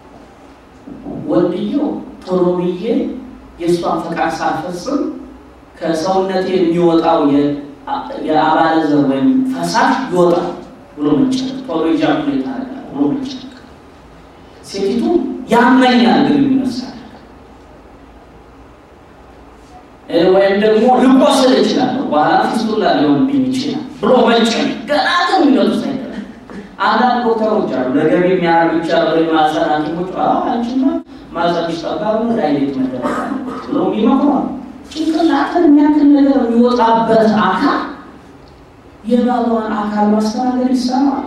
ወንድየው ቶሎ ብዬ የእሷን ፈቃድ ሳልፈጽም ከሰውነቴ የሚወጣው የአባለ ዘር ወይም ፈሳሽ ይወጣል ብሎ መጨነቅ፣ ቶሎ ኢጃኩሌት አደርጋለሁ ብሎ መጨነቅ። ሴቲቱ ያመኛል ግንኙነት ሳደርግ ወይም ደግሞ ልቆስል እችላለሁ በኋላ ፊስቱላ ሊሆንብኝ ይችላል ብሎ መጨነቅ ገና ግንኙነቱ ሳይደረግ አንዳንድ ዶክተሮች አሉ ለገቢ የሚያደርጉ ይቻላሉ። የማህፀን ሐኪሞች አንቺማ ማህፀንሽ ጠባብ ነው ዳይሌት መደረግ አለበት ብለው ይመክሯል። ጭንቅላትን የሚያክል ነገር የሚወጣበት አካል የባሏን አካል ማስተናገድ ይሰራል።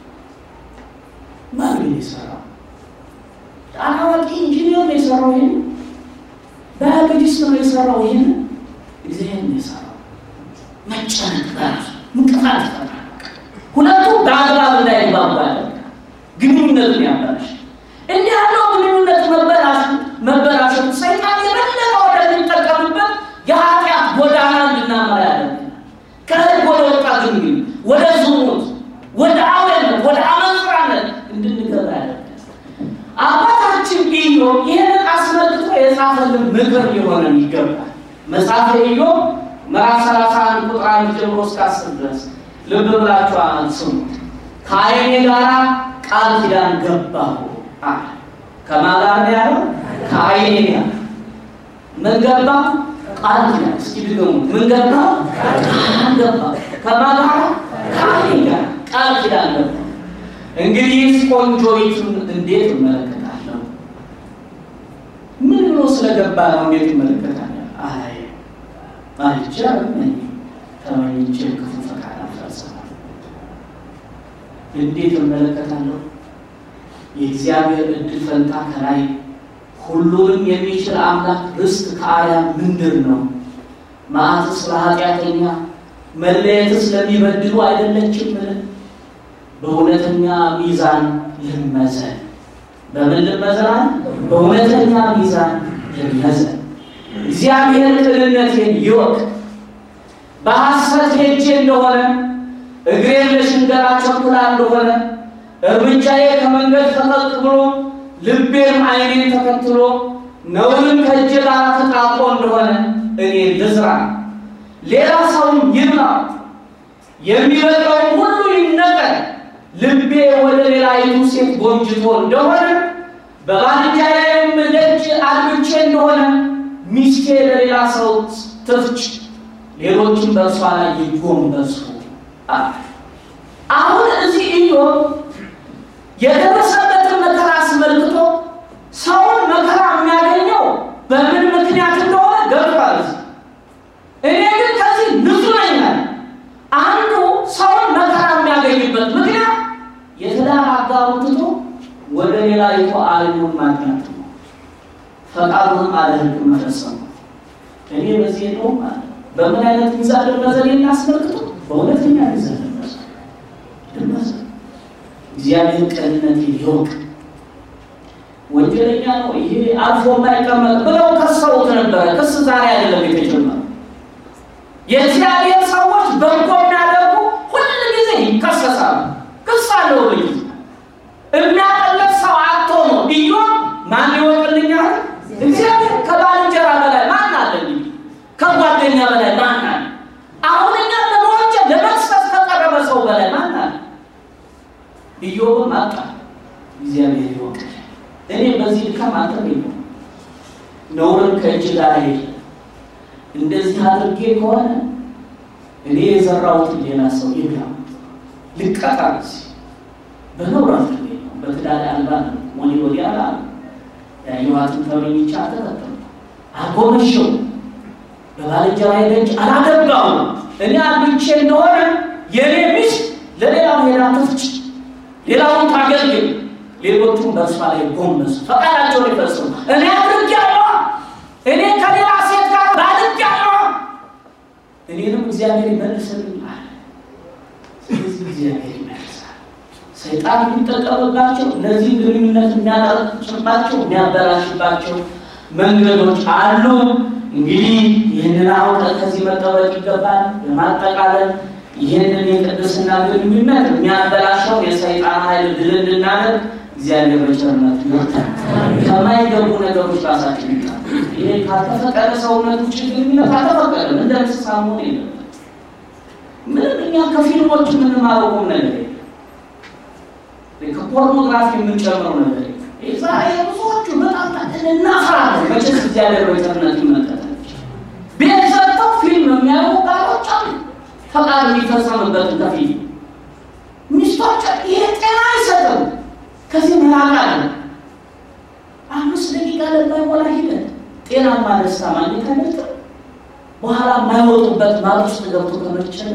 ማን ነው የሰራው? አዋቂ ኢንጂኒየር ነው የሰራው። ይሄን ባዮሎጂስት ነው የሰራው። ይሄን እግዚአብሔር ነው የሰራው። መጨነቅ በራሱ እንቅፋት ይፈጥራል። ሁለቱ በአግባብ እንዳይግባቡ ያደርጋል። ግንኙነቱን ያበላሽ። እንዲህ ያለው ግንኙነት መበላሽ መበላሸቱ ሰይጣን የበለጠ ወደሚጠቀምበት የኃጢአት ጎዳና እንድናመራ ያደርገናል። ከህግ ወደ ወጣ ግንኙነት፣ ወደ ዝሙት፣ ወደ አውሬነት፣ ወደ አመንዝራነት እንድንገባ ያደርገናል። አባታችን ኢዮብ ይህንን አስመልክቶ የጻፈልን ምክር ሊሆነን ይገባል። መጽሐፈ ኢዮብ ምዕራፍ 31 ቁጥር አንድ ጀምሮ እስከ አስር ድረስ ልብ ብላችሁ ስሙት። ከዓይኔ ጋራ ቃል ኪዳን ገባሁ አለ። ከማን ጋር ነው ያለው? ከዓይኔ ጋር ምን ገባ? ቃል ኪዳን እስኪ ድገሙ። ምን ገባ? ቃል ገባ። ከማን ጋር? ከአብ ጋር ቃል ኪዳን ገባ። እንግዲህ ቆንጆይቱን እንዴት እመለከታለሁ? ምን ብሎ ስለገባ ነው እንዴት እመለከታለሁ? አይ አይቻልም እኔ ተመኝቼ ክፉ ፈቃድ አልፈጽምም። እንዴት እመለከታለሁ? የእግዚአብሔር እድል ፈንታ ከላይ ሁሉንም የሚችል አምላክ ርስት ከአርያም ምንድር ነው? መዓትስ ለኃጢአተኛ መለየትስ ለሚበድሉ አይደለችምን? በእውነተኛ ሚዛን ልመዘን። በምን ልመዘን? በእውነተኛ ሚዛን ልመዘን። እግዚአብሔር ቅንነቴን ይወቅ። በሐሰት ሄጄ እንደሆነ እግሬን ለሽንገላ ቸኩላ እንደሆነ እርምጃዬ ከመንገድ ፈቀቅ ብሎ ልቤም ዓይኔን ተከትሎ ነውንም ከእጄ ጋር ተጣብቆ እንደሆነ እኔ ልዝራ፣ ሌላ ሰውም ይብላ፣ የሚበቅለውም ሁሉ ይነቀል። ልቤ ወደ ሌላይቱ ሴት ጎንጅቶ እንደሆነ በባልንጀራዬም ደጅ አድብቼ እንደሆነ ሚስቴ ለሌላ ሰው ትፍጭ፣ ሌሎችም በእርሷ ላይ ይጎንበሱ። አሁን እዚህ ኢዮብ የደረሰበትን መከራ አስመልክቶ ሰውን መከራ የሚያገኘው በምን ምክንያት እንደሆነ ገብቷል። እኔ ግን ከዚህ ንጹሕ ነኝ አለ። አንዱ ሰውን መከራ የሚያገኝበት ምክንያት የትዳር አጋሩን ትቶ ወደ ሌላይቱ ዓለሙን ማድናት ነው። ፈቃዱንም አለ ሕግ መፈጸም ነው። እኔ በዚህ ነው ማለት በምን አይነት ሚዛን ልመዘን እናስመልክቶ በእውነተኛ ሚዛን ልመዘን ልመዘን እግዚአብሔር ቅንነት ይወቅ። ወንጀለኛ ነው ይሄ አልፎ የማይቀመጥ ብለው ከሰውት ነበረ። ክስ ዛሬ አይደለም የተጀመረው። የእግዚአብሔር ሰዎች በጎ የሚያደርጉ ሁል ጊዜ ይከሰሳሉ። ክስ አለው ልጅ የሚያቀለት ሰው አቶ ነው። ኢዮብ ማን ይወቅልኛል? እግዚአብሔር ከባልንጀራ በላይ ማን አለ? እንግዲህ ከጓደኛ በላይ ማን አለ? አሁን እኛ ለመወንጀል ለመክሰስ ከቀረበ ሰው በላይ ማን አለ? ኢዮብም አጣ። እግዚአብሔር ይወቅ። እኔ በዚህ ድካም አልተገኘ ነውርን ከእጅ ጋር ሄደ። እንደዚህ አድርጌ ከሆነ እኔ የዘራሁትን ሌላ ሰው ይብላ ልቀጣ በነውር አልተገኘ በትዳር አልባ ነው ወዲ ወዲያ ላ ያየኋትን ተመኝቻ ተከተሉ አጎመሸው በባልንጀራዬ ደጅ አላገባው እኔ አግብቼ እንደሆነ የእኔ ሚስት ለሌላው ሄዳ ትፍጭ ሌላውን ታገልግል፣ ሌሎቹም በእርሷ ላይ ጎንበሱ፣ ፈቃዳቸውን ይፈጽሙ። እኔ አድርጌያለሁ፣ እኔ ከሌላ ሴት ጋር ባልጌያለሁ፣ እኔንም እግዚአብሔር ይመልስልኛል። ስለዚህ እግዚአብሔር ይመልሳል። ሰይጣን የሚጠቀምባቸው እነዚህ ግንኙነት የሚያጠርጭባቸው የሚያበላሽባቸው መንገዶች አሉ። እንግዲህ ይህንን አውቀን ከዚህ መጠበቅ ይገባል። ለማጠቃለል ይህንን የቅድስና ግንኙነት የሚያበላሸው የሰይጣን ኃይል ድል እንድናደርግ እግዚአብሔር በቸርነቱ ይወጣል። ከማይገቡ ነገሮች ራሳችን ይጣል። ይሄ ካልተፈቀደ ሰውነት ውጭ ግንኙነት አልተፈቀደም። እንደ እንስሳ መሆን የለበትም። ምንም እኛ ከፊልሞች የምንማረው ቁም ነገር የለም። ከፖርኖግራፊ የምንጨምረው ነገር የለም። ዛሬ ብዙዎቹ በጣም እናፍራለን። መቼስ እግዚአብሔር በቸርነቱ ይመለከታል። ቤት ሰጥተው ፊልም የሚያዩ ባሎች አሉ ፈቃድ የሚፈጸምበትን ከፊል ሚስቶች ይሄ ጤና አይሰጥም። ከዚህ መራቅ አለ። አምስት ደቂቃ ለማይሞላ ሂደት ጤናማ ደስታ ማግኘት አይመልጥም። በኋላ የማይወጡበት ማጥ ውስጥ ገብቶ ከመቸለ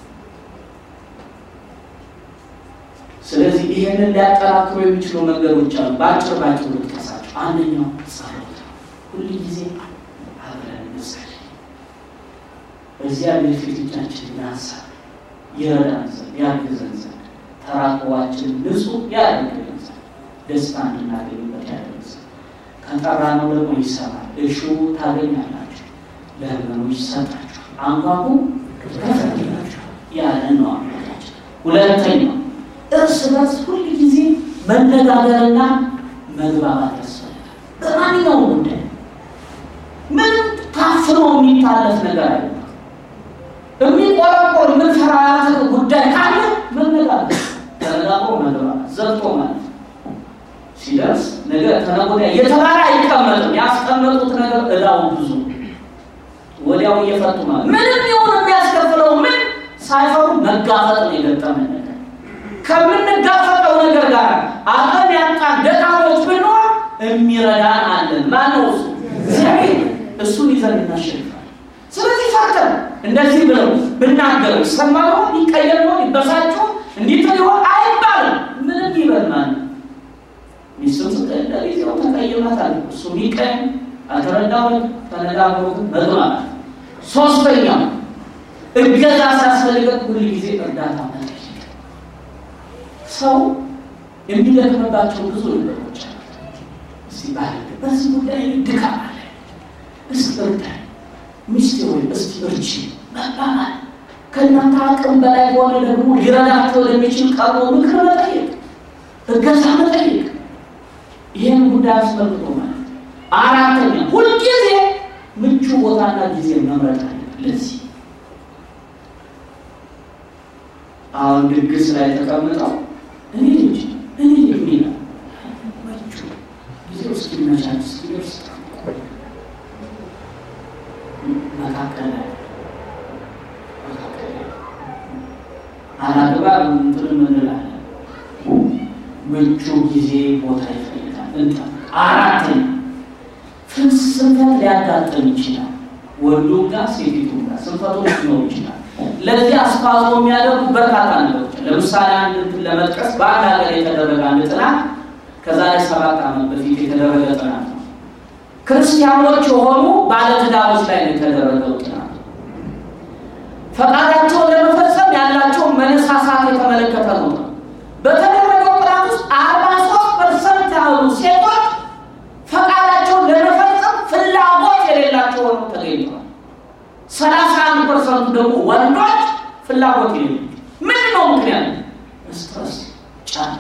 ስለዚህ ይሄንን ሊያጠናክሩ የሚችሉ መንገዶች አሉ። በአጭር ባጭሩ ልጥቀሳቸው። አንደኛው ጸሎት፣ ሁል ጊዜ አብረን እንጸልይ። በእግዚአብሔር ፊት እጃችን እናንሳ። ይረዳን ዘንድ ያግዘን ዘንድ ተራቆባችን ንጹሕ ያደርግልን ዘንድ ደስታ እንድናገኝበት ያደርግ ዘንድ ከጠራነው ደግሞ ይሰማል። እሹ ታገኛላችሁ፣ ለሕመኑ ይሰጣችሁ፣ አንኳኩ ይከፈትላችሁ ያለን ነው አምላካችን። ሁለተኛው እርስ በርስ ሁል ጊዜ መነጋገርና መግባባት ያስፈልጋል። በማንኛውም ጉዳይ ምንም ታፍኖ የሚታለፍ ነገር አለ የሚቆረቆር የምንፈራራት ጉዳይ ካለ መነጋገር፣ ተነጋግሮ መግባባት፣ ዘግቶ ማለት ሲደርስ ነገ ተነገ ወዲያ የተባለ አይቀመጥም። ያስቀመጡት ነገር እዳው ብዙ ወዲያው እየፈቱ ማለት ምንም ይሁን የሚያስከፍለው ምን ሳይፈሩ መጋፈጥ ነው የገጠመን ነገር። ከምንጋፈጠው ነገር ጋር አቅም ያጣን ደካሞች ብንሆን የሚረዳን አለን። ማነው እሱ? እግዚአብሔር። እሱን ይዘን እናሸንፋለን። ስለዚህ ፈርተን እንደዚህ ብለው ብናገሩ ይሰማ ይሆን ይቀየር ይሆን ይበሳጭ ይሆን እንዲህ ይሆን አይባልም። ምንም ይበል ማለት ሚስቱም ስቀዳ ጊዜው ተቀይማታል። እሱ ቢቀኝ አልተረዳሁም። ተነጋግሮ መግባባት። ሶስተኛው እገዛ ሲያስፈልገን ሁል ጊዜ እርዳታ መጠየቅ። ሰው የሚደክምባቸው ብዙ ነገሮች አሉ። እስቲ ባል በዚህ ጉዳይ ድካም አለ፣ እስቲ እርዳኝ፣ ሚስቴ ወይ እስቲ እርቺ መባባል። ከእናንተ አቅም በላይ ከሆነ ደግሞ ሊረዳቸው ለሚችል ቀርቦ ምክር መጠየቅ፣ እገዛ መጠየቅ ይህን ጉዳይ አስመልክቶ ማለት አራተኛ ሁልጊዜ ምቹ ቦታና ጊዜ መምረጥ አለ። ለዚህ አሁን ድግስ ላይ ተቀምጠው እኔ ልጅ እኔ የሚል ምቹ ጊዜው እስኪመቻች እስኪደርስ መካከል ላይ መካከል ላይ አላግባብ እንትን ምንላለን ምቹ ጊዜ ቦታ ይፈልጋል። እንጠ አራተኛ ስንፈት ሊያጋጥም ይችላል። ወንዱ ጋር ሴቲቱ ጋር ስንፈቶች ሊኖሩ ይችላል። ለዚህ አስተዋጽኦ የሚያደርጉ በርካታ ነገሮች ለምሳሌ አንድ እንትን ለመጥቀስ በአንድ ሀገር የተደረገ አንድ ጥናት ከዛሬ ሰባት ዓመት በፊት የተደረገ ጥናት ነው። ክርስቲያኖች የሆኑ ባለትዳሮች ላይ ነው የተደረገው ጥናት። ፈቃዳቸውን ለመፈጸም ያላቸውን መነሳሳት የተመለከተ ነው። በተደረገው ጥናት ውስጥ አርባ ሶስት ፐርሰንት ያህሉ ሴቶች ፈቃዳቸውን ለመፈጸም ፍላጎት የሌላቸው ሆነው ተገኝተዋል። ሰላሳ አንድ ፐርሰንቱ ደግሞ ወንዶች ፍላጎት የሌላቸው ምን ነው ምክንያት? ስትረስ፣ ጫና።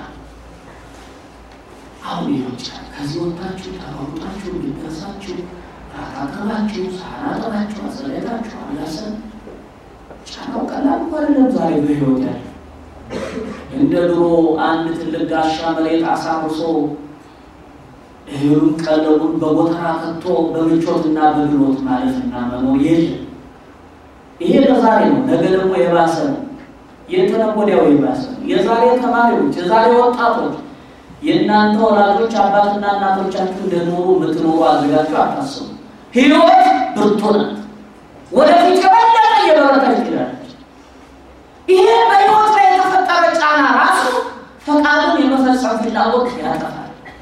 አሁን ይኸው ጫና ከዚህ ወጥታችሁ ተሯሩጣችሁ ሊደርሳችሁ ራታጠባችሁ ሳራጠባችሁ አዘጋጅታችሁ አላሰብ ጫናው ቀላል እኮ አይደለም። ዛሬ በህይወት ያለ እንደ ድሮ አንድ ትልቅ ጋሻ መሬት አሳርሶ እህሉን ቀለቡን በጎተራ ከቶ በምቾትና በድሎት ማለፍና መኖር የለም። ይሄ ለዛሬ ነው። ነገ ደግሞ የባሰ ነው። የተነገ ወዲያው የባሰ ነው። የዛሬ ተማሪዎች፣ የዛሬ ወጣቶች የእናንተ ወላጆች አባትና እናቶቻችሁ እንደኖሩ የምትኖሩ አድርጋችሁ አታስቡ። ህይወት ብርቱ ናት። ወደፊት የበለጠ እየበረታች ትችላለች። ይሄ በህይወት ላይ የተፈጠረ ጫና ራሱ ፈቃዱን የመፈጸም ፍላጎት ያጠፋል።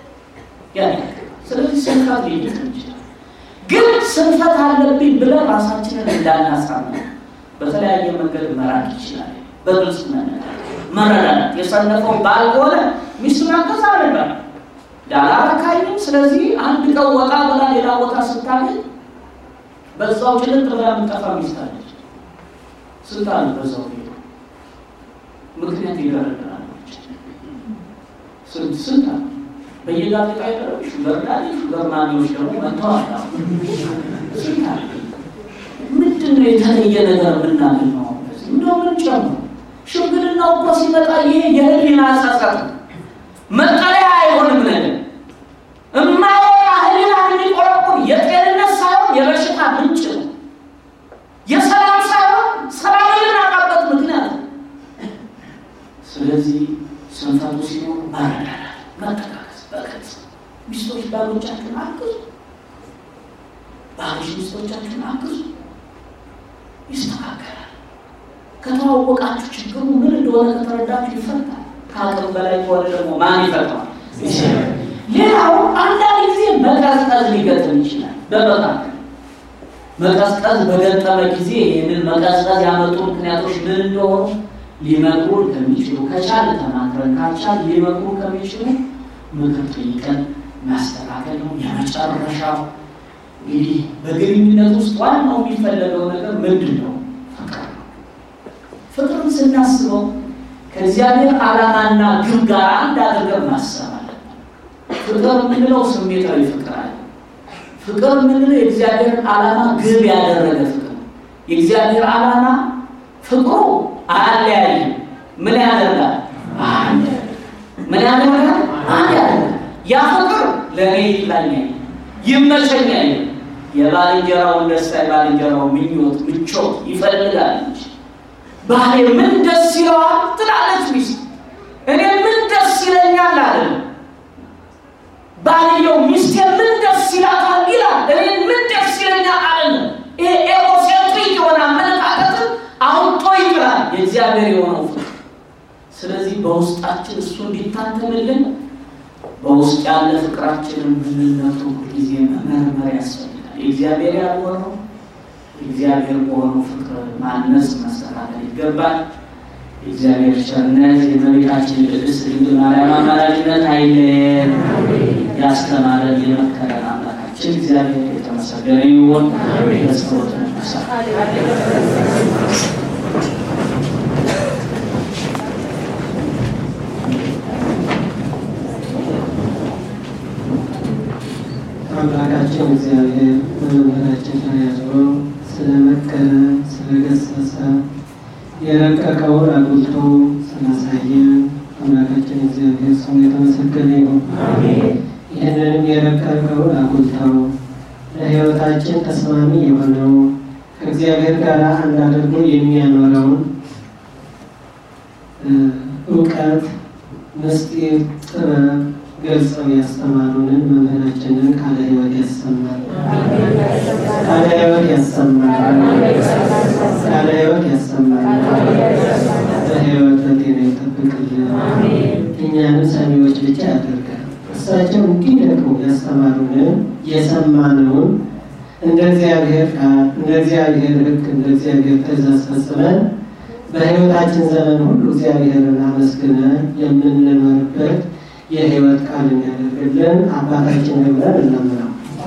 ስለዚህ ስንፈት ሊድን ይችላል። ግን ስንፈት አለብኝ ብለን ራሳችንን እንዳናሳምን በተለያየ መንገድ መራቅ ይችላል። በግልጽ መረዳዳት የሰነፈው ባል ከሆነ ሚስቱን አገዛ ነበር ዳላረካኝም። ስለዚህ አንድ ቀን ወጣ ብላ ሌላ ቦታ ስታገኝ በዛው ጭልጥ ብላ የምጠፋ ሚስት አለች። ስንት አሉ በዛው ሄዱ ምክንያት ይደረድራለች። ስንት ስንት አሉ በየጋዜጣ የቀረቡ ሹገር ዳዲ ሹገር ማሚዎች ደግሞ መጥተዋል። ስንት አሉ ምንድን ነው የተለየ ነገር የምናገኘው? እንደው ምን ጨምሮ ሽምግልናው እኮ ሲመጣ ይሄ የህሊና ጸጸት መጠለያ አይሆንም ነገር እማወጣ ህሊና የሚቆረቁር የጤንነት ሳይሆን የበሽታ ምንጭ ነው። የሰላም ሳይሆን ሰላም የምናጣበት ምክንያት ነው። ስለዚህ ስንፈቱ ሲኖር መረዳዳት፣ መጠቃቀስ በግልጽ ሚስቶች ባሎቻችሁን አግዙ፣ ባሎች ሚስቶቻችሁን አግዙ። ይስተካከላል። ከተዋወቃችሁ ችግሩ ምን እንደሆነ ከተረዳችሁ ይፈታል። ከአቅም በላይ ከሆነ ደግሞ ማን ይፈታዋል? ሌላው አንዳንድ ጊዜ መቀዝቀዝ ሊገጥም ይችላል። በመካከል መቀዝቀዝ በገጠመ ጊዜ ይህንን መቀዝቀዝ ያመጡ ምክንያቶች ምን እንደሆኑ ሊመክሩን ከሚችሉ ከቻል ተማክረን ካልቻል ሊመክሩን ከሚችሉ ምክር ጠይቀን ማስተካከል ነው። የመጨረሻው እንግዲህ በግንኙነት ውስጥ ዋናው የሚፈለገው ነገር ምንድን ነው? ፍቅር ነው። ፍቅርን ስናስበው ከእግዚአብሔር ዓላማና ግብ ጋር አንድ አድርገን ማሰብ አለብን። ፍቅር የምንለው ስሜታዊ ፍቅር አለ። ፍቅር የምንለው የእግዚአብሔርን ዓላማ ግብ ያደረገ ፍቅር ነው። የእግዚአብሔር ዓላማ ፍቅሩ አያለያይም። ምን ያደርጋል? አንድ ምን ያደርጋል? አንድ ያደርጋል። ያ ፍቅር ለእኔ ይላኛል፣ ይመቸኛል፣ የባልንጀራውን ደስታ የባልንጀራው ምኞት ምቾት ይፈልጋል እንጂ ባሌ ምን ደስ ይለዋል ትላለች ሚስት። እኔ ምን ደስ ይለኛል አለ ባልየው። ሚስቴ ምን ደስ ይላታል ይላል። እኔ ምን ደስ ይለኛል አለ። ይሄ ኤጎሴንትሪክ የሆነ አመለካከትን አውጥቶ ይጥላል የእግዚአብሔር የሆነው ፍቅር። ስለዚህ በውስጣችን እሱ እንዲታተምልን በውስጥ ያለ ፍቅራችንን ምንነቱ ጊዜ መመርመር ያስፈልጋል። የእግዚአብሔር ያልሆነው የእግዚአብሔር በሆነው ፍቅር ማነጽ መስተካከል ይገባል። የእግዚአብሔር ቸርነት የእመቤታችን ቅድስት ድንግል ማርያም አማላጅነት አይለየን። ያስተማረን የመከረን አምላካችን እግዚአብሔር የተመሰገነ ይሁን። በጸሎት እንነሳ። አምላካችን እግዚአብሔር በመምህራችን ላይ ያድሮ ስለመከረ ስለገሰጸ የረቀቀውን አጉልቶ ስላሳየ አምላካችን እግዚአብሔር ስሙ የተመሰገነ ይሁን። ይህንንም የረቀቀውን አጉልተው ለሕይወታችን ተስማሚ የሆነው ከእግዚአብሔር ጋር አንድ አድርጎ የሚያኖረውን እውቀት፣ ምስጢር፣ ጥበብ ገልጸው ያስተማሩንን መምህራችንን ቃለ ሕይወት ያሰማል። ቃለ ሕይወት ያሰማል። ቃለ ሕይወት ያሰማል። በሕይወት በጤና ይጠብቅልን። እኛንም ሰሚዎች ብቻ ያደርጋል። እሳቸው እንዲህ ደግሞ ያስተማሩንን የሰማነውን እንደ እግዚአብሔር ቃል፣ እንደ እግዚአብሔር ሕግ፣ እንደ እግዚአብሔር ትእዛዝ ፈጽመን በሕይወታችን ዘመን ሁሉ እግዚአብሔርን አመስግነን የምንኖርበት የሕይወት ቃል የሚያደርግልን አባታችን ብለን እንለምነው።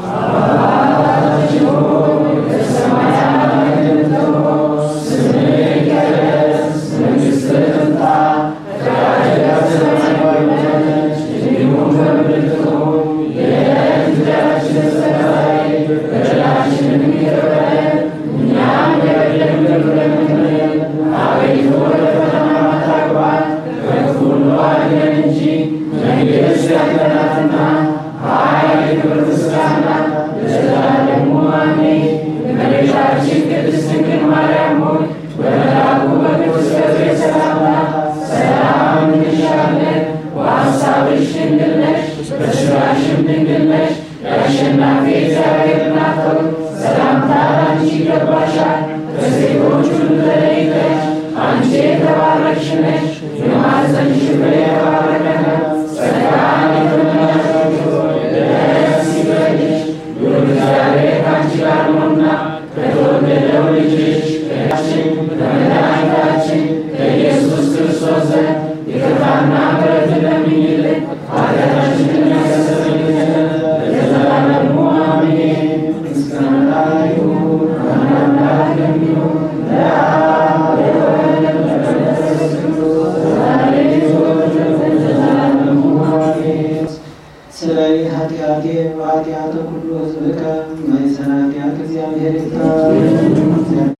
ስለ ኃጢአቴ ወኃጢአተ ኩሉ ሕዝብከ ማይሰራ ኃጢአት እግዚአብሔር ይፍታ።